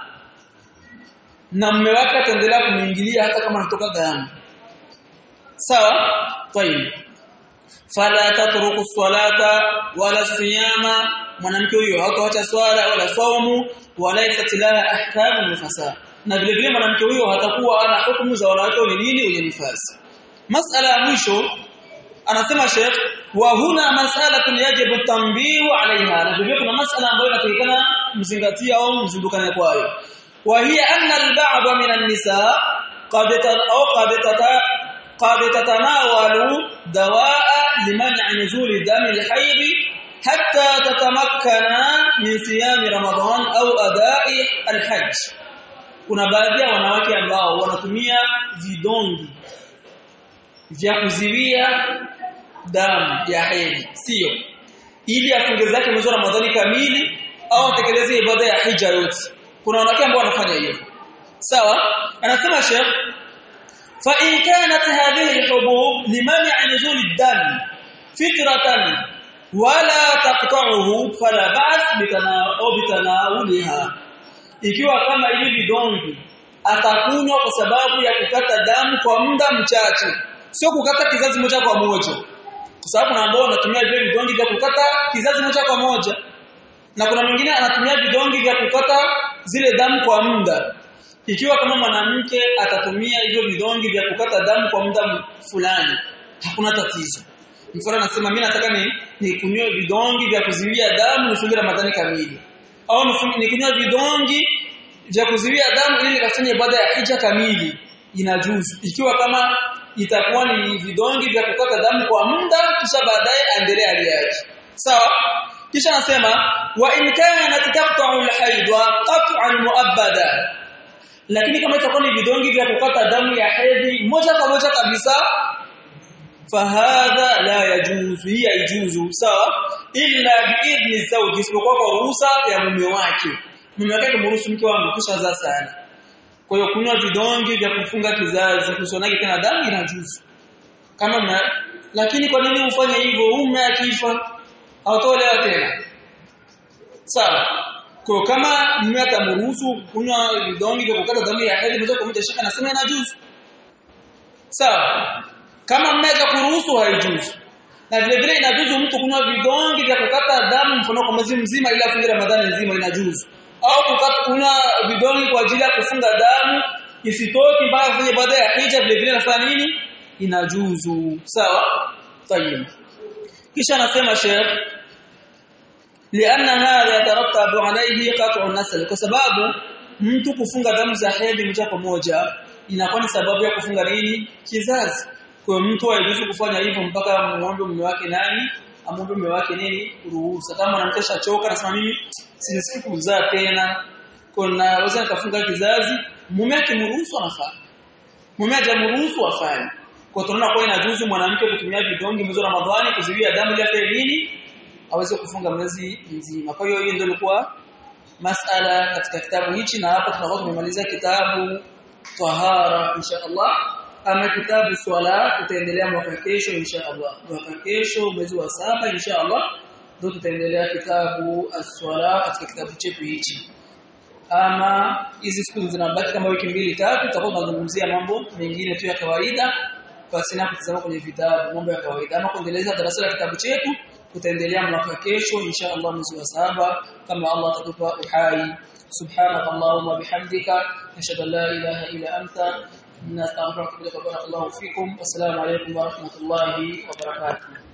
na mume wake ataendelea kumuingilia hata kama anatoka damu sawa tayib fala tatruku salata wala siyama mwanamke huyo hataacha swala wala saumu wala itatilaha ahkamu nifasa na vile vile mwanamke huyo hatakuwa ana hukumu za wanawake ni nini wenye nifasi masala ya mwisho anasema Sheikh wa huna mas'alatun yajibu tanbihu alaiha na vile kuna masala ambayo inatakikana mzingatia au mzindukane kwayo wa hiya anna al-ba'd min an-nisa qad au qad قد تتناول دواء لمنع نزول دم الحيض حتى تتمكن من صيام رمضان au adai alhajj kuna baadhi ya wanawake ambao wanatumia vidongi vya kuziwia damu ya hedhi sio ili afunge zake mwezi wa Ramadhani kamili au atekeleze ibada ya hija yote kuna wanawake ambao wanafanya hivyo sawa anasema Sheikh fa in kanat hadhihi alhubub liman'i nuzul ad-dam fitratan wala taqta'uhu fala ba's bitanawuliha ikiwa kama hivi vidonge atakunywa kwa sababu ya kukata damu kwa muda mchache sio kukata kizazi moja kwa moja kwa sababu kuna ambao wanatumia vile vidonge vya kukata kizazi moja kwa moja na kuna mwingine anatumia vidonge vya kukata zile damu kwa muda ikiwa kama mwanamke atatumia hivyo vidonge vya kukata damu kwa muda fulani hakuna tatizo mfano anasema mimi nataka ni nikunywe vidonge vya kuziwia damu nifunge Ramadhani kamili au nikunywe vidonge vya kuziwia damu ili nikafanye ibada ya hija kamili inajuzu ikiwa kama itakuwa ni vidonge vya kukata damu kwa muda kisha baadaye aendelee hali yake sawa kisha anasema wa in kana taqta'u al-hayd wa qat'an mu'abbada lakini kama itakuwa ni vidonge vya kukata damu ya hedhi moja kwa moja kabisa fahadha la yajuzu hii haijuzu sawa illa biidhni zawji isipokuwa kwa ruhusa ya mume wake mume wake kumruhusu mke wangu kushazaa sana kwa hiyo kunywa vidonge vya kufunga kizazi kusonage tena damu inajuzu kama mna lakini kwa nini ufanye hivyo mume akifa hautolewa tena sawa kwa kama mume atamruhusu kunywa vidonge vya kukata damu ya hedhi moja kwa moja shaka nasema inajuzu sawa kama mume kuruhusu haijuzu na vile vile inajuzu mtu kunywa vidonge vya kukata damu mfano kwa mwezi mzima ili afunge Ramadhani nzima inajuzu au kukata kunywa vidonge kwa ajili ya kufunga damu isitoki mpaka kufanya ibada ya hija vile vile nafanya nini inajuzu sawa tayeb kisha anasema Sheikh لأن هذا يترتب عليه قطع النسل kwa sababu mtu kufunga damu za hedhi moja kwa moja inakuwa ni sababu ya kufunga nini kizazi kwa mtu hairuhusu kufanya hivyo mpaka muombe mume wake nani amwombe mume wake nini ruhusa kama anamkesha choka anasema mimi sisikii kuzaa tena kuna waweza nikafunga kizazi mume akimruhusu anafanya mume hajamruhusu afanye kwa tunaona kwa inajuzu mwanamke kutumia vidonge mwezi wa Ramadhani kuzuia damu ile afanye nini aweze kufunga mwezi mzima kwa hiyo hiyo ndio ilikuwa masala katika kitabu hichi na hapo tunakuwa tumemaliza kitabu tahara insha Allah ama kitabu swala tutaendelea mwaka kesho insha Allah mwaka kesho mwezi wa saba insha Allah ndio tutaendelea kitabu as-swala katika kitabu chetu hichi ama hizi siku zinabaki kama wiki mbili tatu tutakuwa tunazungumzia mambo mengine tu ya kawaida basi na kutazama kwenye vitabu mambo ya kawaida ama kuendeleza darasa la kitabu chetu tutaendelea mwaka kesho insha Allah mwezi wa saba kama Allah atatupa uhai subhanaka allahumma bihamdika nashhadu an la ilaha illa anta نستغفرك بارك الله فيكم والسلام عليكم ورحمه الله وبركاته